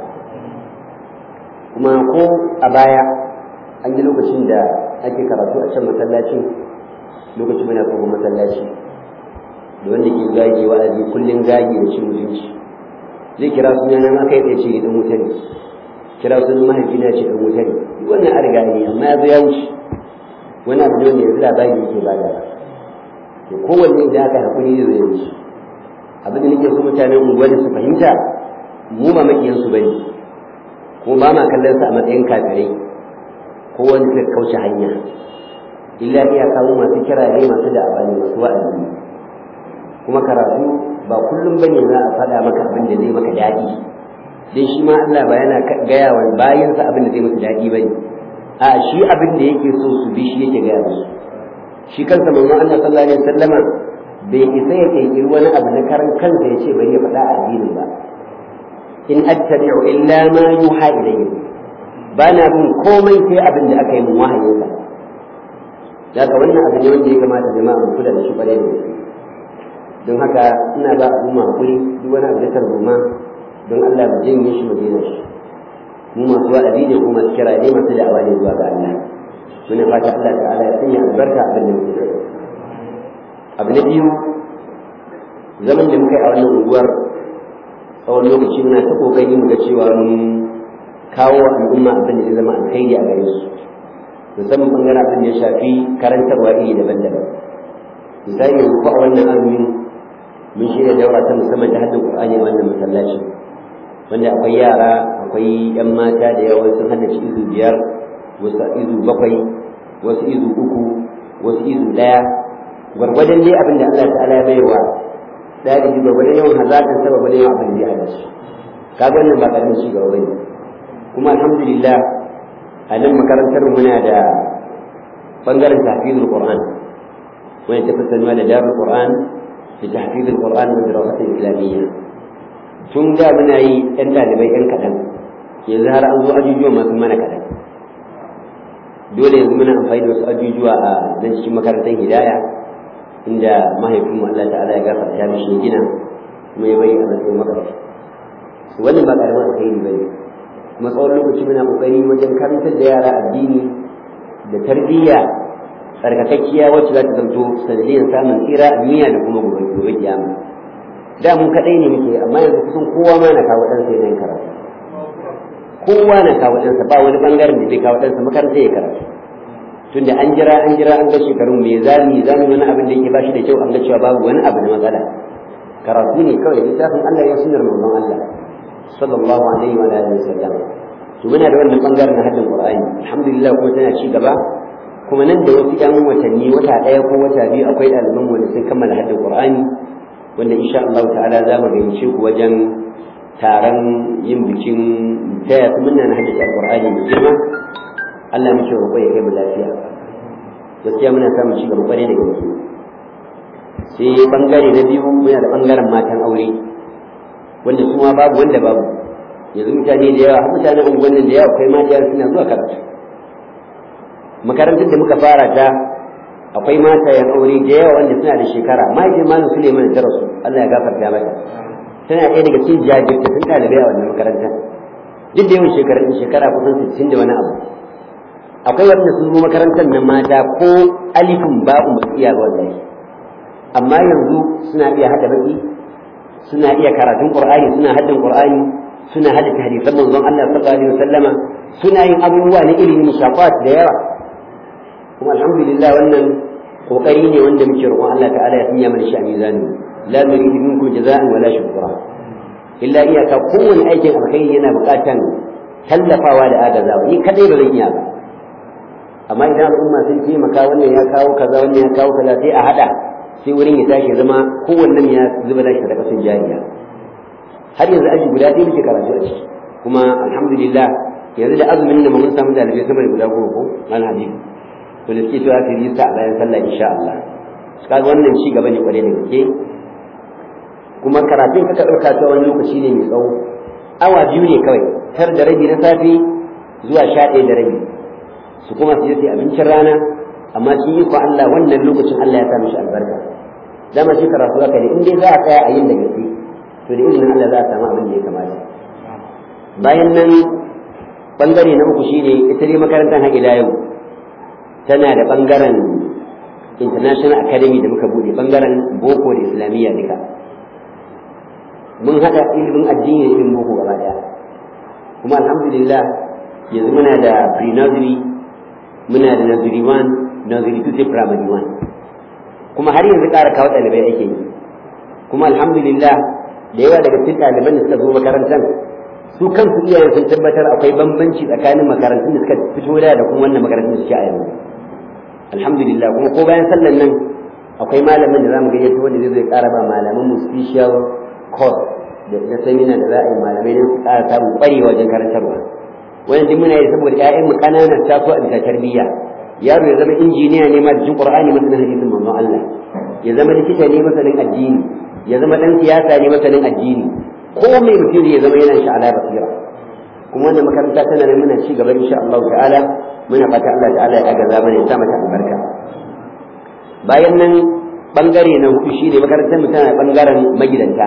kuma ko a baya an yi lokacin da ake karatu a can masallacin lokacin muna tsohon masallaci da wanda ke gage wa'azi kullum gage da cin mutunci zai kira sunan aka yi tsaye ce ɗan wuta ne kira sunan mahaifina ce ɗan wuta ne wannan an riga ne amma ya zo ya wuce wani abu ne wanda yanzu labari yake ba da to kowanne idan aka haƙuri zai zai wuce abin da nake so mutanen unguwar su fahimta mu ba makiyansu ba ne kuma ba ma kallon su a matsayin kafirai ko wani suka kauce hanya illa iya kawo masu kirare masu da'awa ne masu wa'azi kuma karatu ba kullum bane za a faɗa maka abin da zai maka daɗi dai shi ma Allah ba yana gaya wa bayansa abin da zai maka daɗi bane a shi abin da yake so su bi shi yake gaya musu shi kansa manzon Allah sallallahu alaihi wasallama bai isa ya kirkiri wani abu na karan kansa ya ce bari ya faɗa a addinin ba in attabi'u illa ma yuha ilayhi ba na bin komai sai abin da aka yi min wahayinsa daga wannan abu ne wanda ya kamata jama'a mu kula da shi kwarai da gaske don haka ina ba abu ma hakuri duk wani abu da tarzoma don Allah mu janye shi mu daina shi mu masu wa'azi ne kuma masu kira ne masu da'awa ne zuwa ga Allah muna fata Allah ta'ala ya sanya albarka abin da muke yi abu na biyu zaman da muka yi a wannan unguwar tsawon lokaci muna ta kokari mu ga cewa mun kawo al'umma abin da zai zama alkhairi a gare su musamman bangaren abin da ya shafi karantarwa iri daban-daban misali yanzu ko a wannan azumin mun shirya daura ta musamman ta haddin qur'ani a wannan masallaci wanda akwai yara akwai yan mata da yawa sun haddace izu biyar wasu izu bakwai wasu izu uku wasu izu ɗaya gwargwadon dai abin da Allah ta'ala ya baiwa ɗalibi gwargwadon yawan hazaƙin sa gwargwadon yawan abin da ya haddace kaga wannan ba ƙaramin ci gaba bane kuma alhamdulillah a nan makarantar muna da bangaren tahfizul qur'an wani ta fasalma da darul qur'an da tahfizul qur'an da dirasatul islamiyya tun da muna yi yan ɗalibai yan kaɗan yanzu har an zo ajujuwa masu mana kaɗan dole yanzu muna amfani da wasu ajujuwa a nan cikin makarantar hidaya inda mahaifinmu Allah ta'ala ya gafarta mishi gina kuma ya bari a matsayin makarantar wannan ba ƙaramin alkhairi ba ne kuma tsawon lokaci muna kokari wajen karantar da yara addini da tarbiyya tsarkakakkiya wacce za ta zanto sanadiyar samun tsira a duniya da kuma gobe gobe kiyama da mu kadai ne muke amma yanzu kusan kowa ma na kawo ɗansa yana karatu kowa na kawo ɗansa ba wani bangaren da bai kawo ɗansa makarantar ya karatu tunda an jira an jira an ga shekarun me zami zami wani abin da yake bashi da kyau an ga cewa babu wani abu na matsala karatu ne kawai littafin Allah ya sunar manzon Allah sallallahu alaihi wa alihi wasallam to muna da wannan bangaren na hadin qur'ani alhamdulillah kuma tana ci gaba kuma nan da wasu yan watanni wata daya ko wata biyu akwai ɗaliban wanda sun kammala hadin qur'ani wanda insha Allah ta'ala za mu gayyace ku wajen taron yin bikin taya su muna na haddace alqur'ani mai girma Allah muke roƙo ya kai mu lafiya gaskiya muna samun ci gaba kwarai da gaske sai bangare na biyu muna da bangaren matan aure wanda su ma babu wanda babu yanzu mutane da yawa mutanen unguwannin da yawa akwai mata suna zuwa karatu makarantar da muka fara ta akwai mata yan aure da yawa wanda suna da shekara mahaifin malam suleiman ta rasu allah ya gafarta mata tana ɗaya daga cikin jajirtattun ɗalibai a wannan makarantar duk da yawan shekara shekara kusan sittin da wani abu akwai wanda sun zo makarantar nan mata ko alifin ba'u ba su iya ba wallahi amma yanzu suna iya haɗa baki suna iya karatun qur'ani suna haddin qur'ani suna haddace hadisan manzon Allah sallallahu alaihi wasallama suna yin abubuwa na ilimin shafat da yawa kuma alhamdulillah wannan kokari ne wanda muke roƙon Allah ta'ala ya sanya mana shi a mizani la nuridu minkum jaza'an wala shukra illa iyaka kowane aikin alkhairi yana buƙatan tallafawa da agazawa ni kadai ba zan iya ba amma idan al'umma sun taimaka wannan ya kawo kaza wannan ya kawo kaza sai a hada sai wurin ya tashi zama kowannen ya zuba da shi da kasan jariya har yanzu aji guda ɗaya muke karatu a ciki kuma alhamdulillah yanzu da azumin da mun samu dalibai sama da guda goma ko mal hadisi to da suke cewa su yi sa a bayan sallah insha Allah kaga wannan ci gaba ne kwarai da gaske kuma karatun kaka ɗauka ta wani lokaci ne mai tsawo awa biyu ne kawai tar da rabi na safe zuwa sha ɗaya da rabi su kuma su je su abincin rana amma sun yi ko Allah wannan lokacin Allah ya sa mishi albarka dama shi karatu haka ne in dai za a tsaya a yin da gaske to da izinin Allah za a samu abin da ya kamata bayan nan bangare na uku shine ita dai makarantar har ila yau tana da bangaren international academy da muka bude bangaren boko da islamiyya duka mun haɗa ilimin addini da ilimin boko gaba daya kuma alhamdulillah yanzu muna da pre-nursery muna da nursery 1 nursery 2 sai primary 1 kuma har yanzu ƙara kawo ɗalibai ake yi kuma alhamdulillah da yawa daga cikin ɗaliban da suka zo makarantar su kansu iyayen sun tabbatar akwai bambanci tsakanin makarantun da suka fito da da kuma wannan makarantun da suke a yanzu alhamdulillah kuma ko bayan sallan nan akwai malamin da zamu gayyato wanda zai zai ƙara ba malaman mu special course da na seminar da za a yi malamai don su ƙara samun ƙwarewa wajen karantarwa wannan duk muna yi saboda ƴaƴan mu ƙanana taso a bisa tarbiyya yaro ya zama injiniya ne ma da jin qur'ani masanin hadisin manzon Allah ya zama likita ne masanin addini ya zama dan siyasa ne masanin addini ko mai mutum ya zama yana shi ala basira kuma wannan makaranta tana nan muna ci gaba insha Allah ta'ala muna fata Allah ta'ala ya agaza mana ya sa mata albarka bayan nan bangare na hudu shine makarantar mu tana bangaren magidanta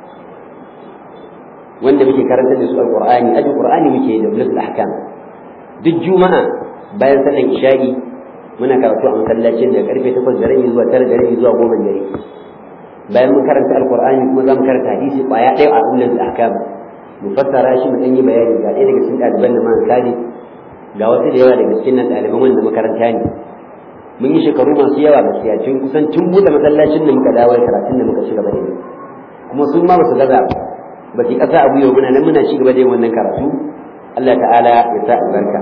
wanda muke karanta da su alqur'ani aji qur'ani muke da ulul ahkam duk juma'a bayan sallan isha'i muna karatu a masallacin da karfe 8 da rabi zuwa 9 da rabi zuwa 10 dare bayan mun karanta alqur'ani kuma za mu karanta hadisi kwaya ɗaya a ulul ahkam mu fassara shi mu dan yi bayani ga ɗaya daga cikin ɗaliban da man kadi ga wasu da yawa daga cikin nan ɗaliban wanda makaranta ne mun yi shekaru masu yawa gaskiya tun kusan tun buɗe masallacin da muka dawo karatun da muka ci gaba da yi kuma sun ma ba su gaza ba ba ki kasa abu yau muna nan muna ci gaba da yin wannan karatu Allah ta'ala ya sa albarka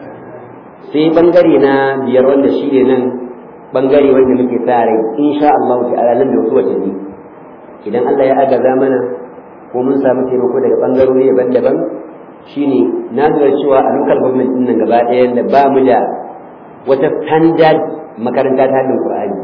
sai bangare na biyar wanda shi ne nan bangare wanda muke sa rai insha Allah ta'ala nan da wasu watanni idan Allah ya agaza mana ko mun samu taimako daga bangarori daban-daban shine na lura cewa a local government din nan gaba ɗaya da ba mu da wata standard makaranta ta hadin Qur'ani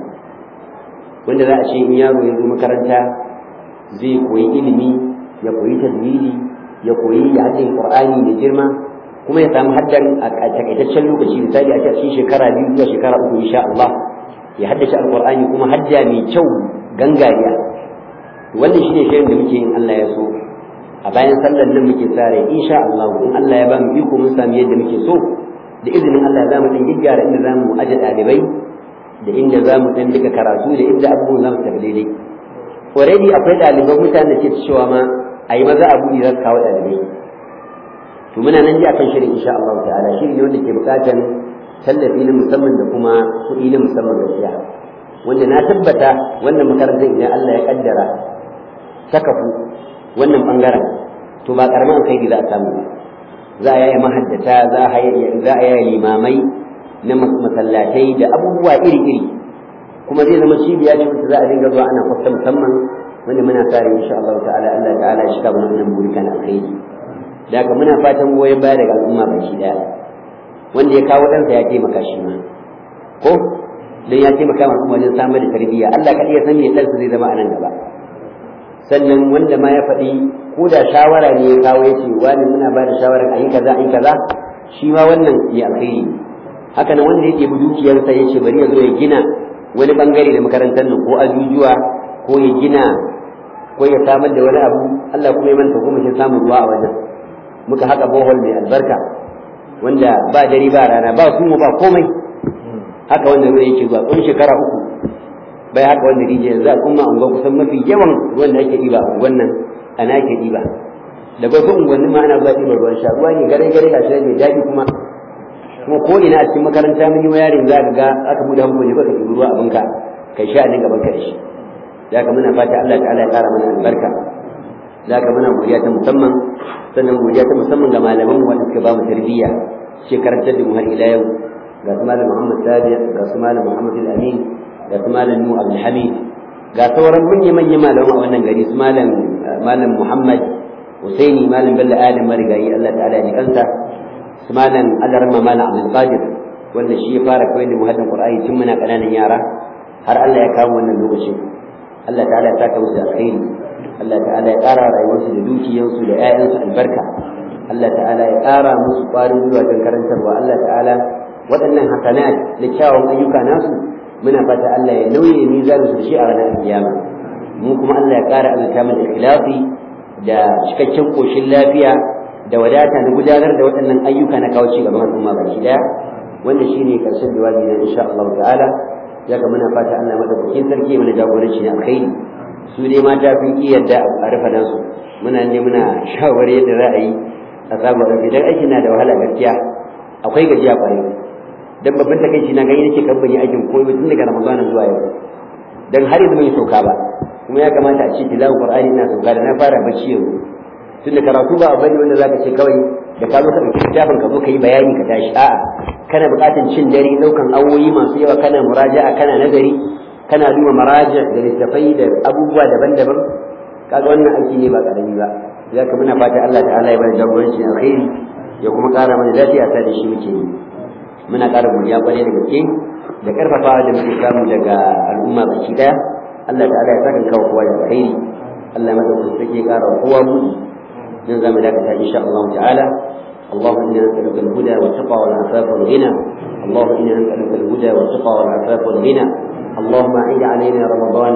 wanda za a ce in yaro ya zo makaranta zai koyi ilimi ya koyi tajwidi ya koyi ya haddin Qur'ani da girma kuma ya samu haddan a takaitaccen lokaci misali a cikin shekara biyu zuwa shekara uku insha Allah ya haddace alqur'ani kuma hadda mai kyau gangariya wannan shine shirin da muke yin Allah ya so a bayan sallar nan muke sare insha Allah in Allah ya ba mu iko mun sami yadda muke so da izinin Allah za mu dan gyara inda za mu aje ɗalibai da inda za mu dan duka karatu da inda abubuwan za mu tafi daidai already akwai ɗaliban mutane da ke cewa ma a yi maza abu za su kawo ɗalibai to muna nan ji akan shirin insha Allah ta'ala shiri ne wanda ke buƙatar tallafi na musamman da kuma kuɗi na musamman gaskiya wanda na tabbata wannan makarantar idan Allah ya kaddara ta kafu wannan bangaren to ba karamin alkhairi za a samu ba za a yi mahaddata za a yi limamai na masallatai da abubuwa iri-iri kuma zai zama cibiya ce wacce za a dinga zuwa ana kwafta musamman wanda muna sa rai insha Allah ta'ala Allah ta'ala ya shiga mana wannan burikan alkhairi da haka muna fatan goyon baya daga al'umma baki daya wanda ya kawo ɗansa ya taimaka shi ma ko dan ya taimaka ma al'umma wajen samar da tarbiyya Allah kaɗai ya san me ɗansa zai zama a nan gaba sannan wanda ma ya faɗi ko da shawara ne ya kawo ya ce wani muna ba da shawarar a yi kaza a yi kaza shi ma wannan ya alkhairi haka nan wanda ya ɗebi dukiyarsa ya ce bari ya zo ya gina wani bangare da makarantar nan ko ajujuwa ko ya gina ko ya samar da wani abu Allah kuma ya manta kuma shi samun ruwa a wajen muka haka bohol mai albarka wanda ba dare ba rana ba kuma ba komai haka wanda ruwa yake zuwa tsawon shekara uku bai haka wanda rijiya yanzu al'umma unguwa kusan mafi yawan ruwan da ake ɗiba a unguwan nan ana ake ɗiba da wasu unguwanni ma ana zuwa ɗiba ruwan sha ruwa ne gare gare ga shi mai daɗi kuma kuma ko ina a cikin makaranta mun yi wa yarin za ka ga aka buɗe hankali ko ka ɗibi ruwa abinka kai sha ne gaban ka da shi da haka muna fata Allah ta'ala ya ƙara mana albarka da haka muna godiya ta musamman sannan godiya ta musamman ga malaman mu wanda suka ba mu tarbiyya shi karantar da mu har ila yau ga su malam Muhammad Sadiq ga su malam Muhammad Al-Amin ga su malam Nu Abdul Hamid ga sauran manya manya malaman a wannan gari su malam malam Muhammad Husaini malam Bello Adam Marigayi Allah ta'ala ya kansa su malam Alarma malam Abdul Qadir wanda shi ya fara koyar da mu hadin Qur'ani tun muna ƙananan yara har Allah ya kawo wannan lokacin Allah ta'ala ya saka musu alkhairi Allah ta'ala ya ƙara rayuwarsu da dukiyarsu da 'ya'yansu albarka Allah ta'ala ya ƙara musu ƙwarin gwiwa don karantarwa Allah ta'ala waɗannan hasanat da kyawun ayyuka nasu muna fata Allah ya nauye mizanin su da shi a ranar kiyama mu kuma Allah ya ƙara azurta mu da ikhlasi da cikakken koshin lafiya da wadata na gudanar da waɗannan ayyuka na kawo ci gaban al'umma baki daya wanda shine karshen jawabi na insha Allah ta'ala ya ga muna fata Allah madaukakin sarki mana jagoranci ne alkhairi su dai mata sun ki yadda a rufa nasu muna ne muna shawari yadda za a yi a samu ɗauki dan aiki na da wahala gaskiya akwai gajiya ƙwarai dan babban takaici na gani nake kan bani aikin koyo tun daga Ramadan zuwa yau dan har yanzu bai sauka ba kuma ya kamata a ce tilawar Qur'ani ina sauka da na fara bacci yau tunda karatu ba bane wanda zaka ce kawai da ka zo ka dauki littafin ka zo ka yi bayani ka tashi a'a kana buƙatar cin dare daukan awoyi masu yawa kana muraja'a kana nazari kana duba maraja da littafai da abubuwa daban-daban kaga wannan aiki ne ba karami ba zaka muna fata Allah ta'ala ya bada jagoranci alkhairi ya kuma ƙara mana lafiya ta da shi muke yi muna ƙara godiya kwarai da gaske da ƙarfafawa da muke samu daga al'umma baki daya Allah ta'ala ya saka kawo kowa da alkhairi Allah madaukakin sarki ya ƙara kowa buɗi dan zamu dakata insha Allah ta'ala اللهم انا نسالك الهدى والتقى والعفاف والغنى اللهم انا نسالك الهدى والتقى والعفاف والغنى اللهم اعد علينا رمضان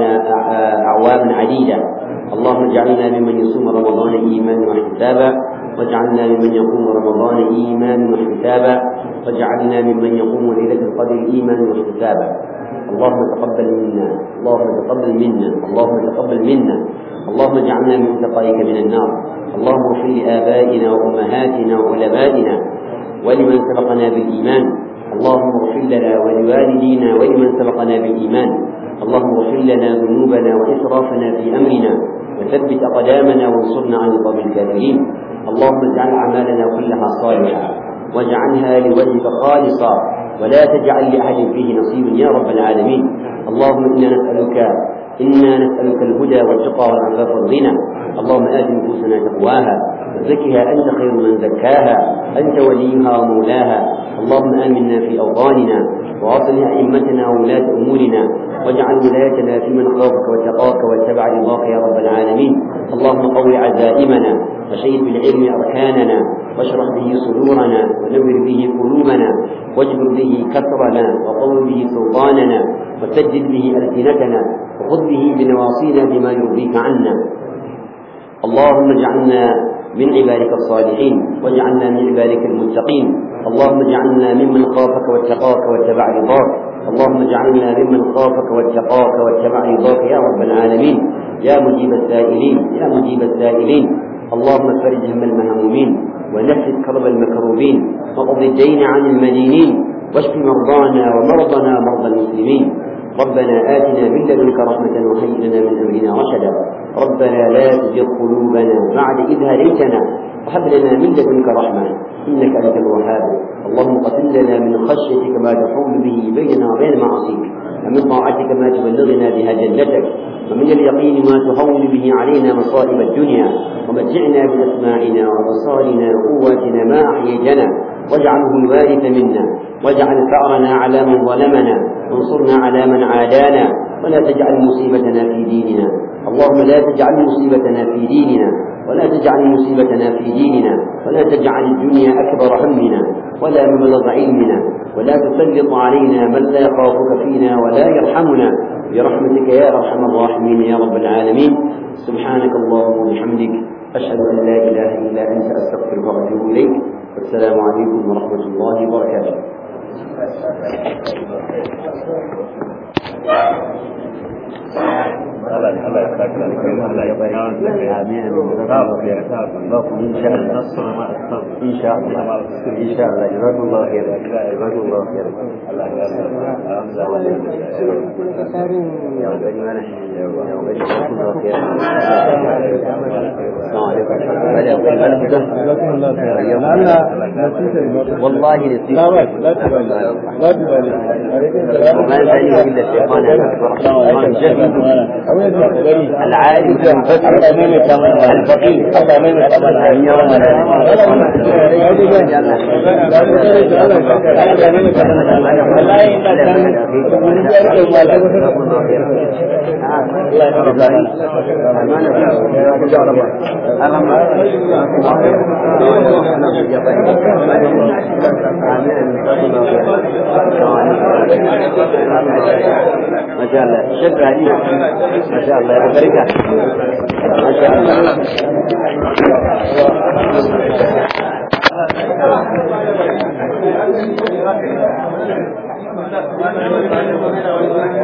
اعواما عديده اللهم اجعلنا ممن يصوم رمضان ايمانا واحتسابا واجعلنا ممن يقوم رمضان ايمانا واحتسابا واجعلنا ممن يقوم ليله القدر ايمانا واحتسابا اللهم تقبل منا اللهم تقبل منا اللهم تقبل منا اللهم اجعلنا من تقائك من النار اللهم اغفر لآبائنا وأمهاتنا وعلمائنا ولمن سبقنا بالإيمان اللهم اغفر لنا ولوالدينا ولمن سبقنا بالإيمان اللهم اغفر لنا ذنوبنا وإسرافنا في أمرنا وثبت أقدامنا وانصرنا عن القوم الكافرين اللهم اجعل أعمالنا كلها صالحة واجعلها لوجهك خالصا ولا تجعل لأحد فيه نصيب يا رب العالمين اللهم إنا نسألك إنا نسألك الهدى والتقى والعفاف والغنى اللهم آت نفوسنا تقواها وزكها أنت خير من زكاها أنت وليها ومولاها اللهم آمنا في أوطاننا وأصلح أئمتنا وولاة أمورنا واجعل ولايتنا في من خافك واتقاك واتبع رضاك يا رب العالمين اللهم قو عزائمنا وشيد بالعلم أركاننا واشرح به صدورنا ونور به قلوبنا واجبر به كسرنا وقوم به سلطاننا وسجل به ألسنتنا وخذ به بنواصينا بما يرضيك عنا اللهم اجعلنا من عبادك الصالحين واجعلنا من عبادك المتقين اللهم اجعلنا ممن خافك واتقاك واتبع رضاك اللهم اجعلنا ممن خافك واتقاك واتبع رضاك يا رب العالمين يا مجيب السائلين يا مجيب السائلين اللهم فرج هم المهمومين ونفس كرب المكروبين وقض الدين عن المدينين واشف مرضانا ومرضنا مرضى المسلمين ربنا آتنا من لدنك رحمة وهيئ لنا من أمرنا رشدا ربنا لا تزغ قلوبنا بعد إذ هديتنا وهب لنا من لدنك رحمة إنك أنت الوهاب اللهم قتل لنا من خشيتك ما تحول به بيننا وبين معاصيك ومن طاعتك ما تبلغنا بها جنتك ومن اليقين ما تهون به علينا مصائب الدنيا ومتعنا بأسماعنا وأبصارنا وقواتنا ما أحييتنا واجعله الوارث منا واجعل ثأرنا على من ظلمنا وانصرنا على من عادانا ولا تجعل مصيبتنا في ديننا اللهم لا تجعل مصيبتنا في ديننا ولا تجعل مصيبتنا في ديننا ولا تجعل الدنيا أكبر همنا ولا مبلغ علمنا ولا تسلط علينا من لا يخافك فينا ولا يرحمنا برحمتك يا أرحم الراحمين يا رب العالمين سبحانك اللهم وبحمدك أشهد أن لا إله إلا أنت أستغفرك وأتوب إليك والسلام عليكم ورحمة الله وبركاته Allah Allah ya saka da kai Allah ya bari آمين إن شاء الله إن شاء الله إن شاء الله جزاكم الله خيرا جزاكم الله خيرا Allah ya saka يا غني وانا يا غني جزاكم الله خيرا السلام عليكم والله نسيت لا بأس لا تبالي لا تبالي وما ثاني إلا الشيطان الأكبر جهد العالم الفقير أن يرى ما شاء الله شكرا عليك ما شاء الله يا بركة ما شاء الله Thank you.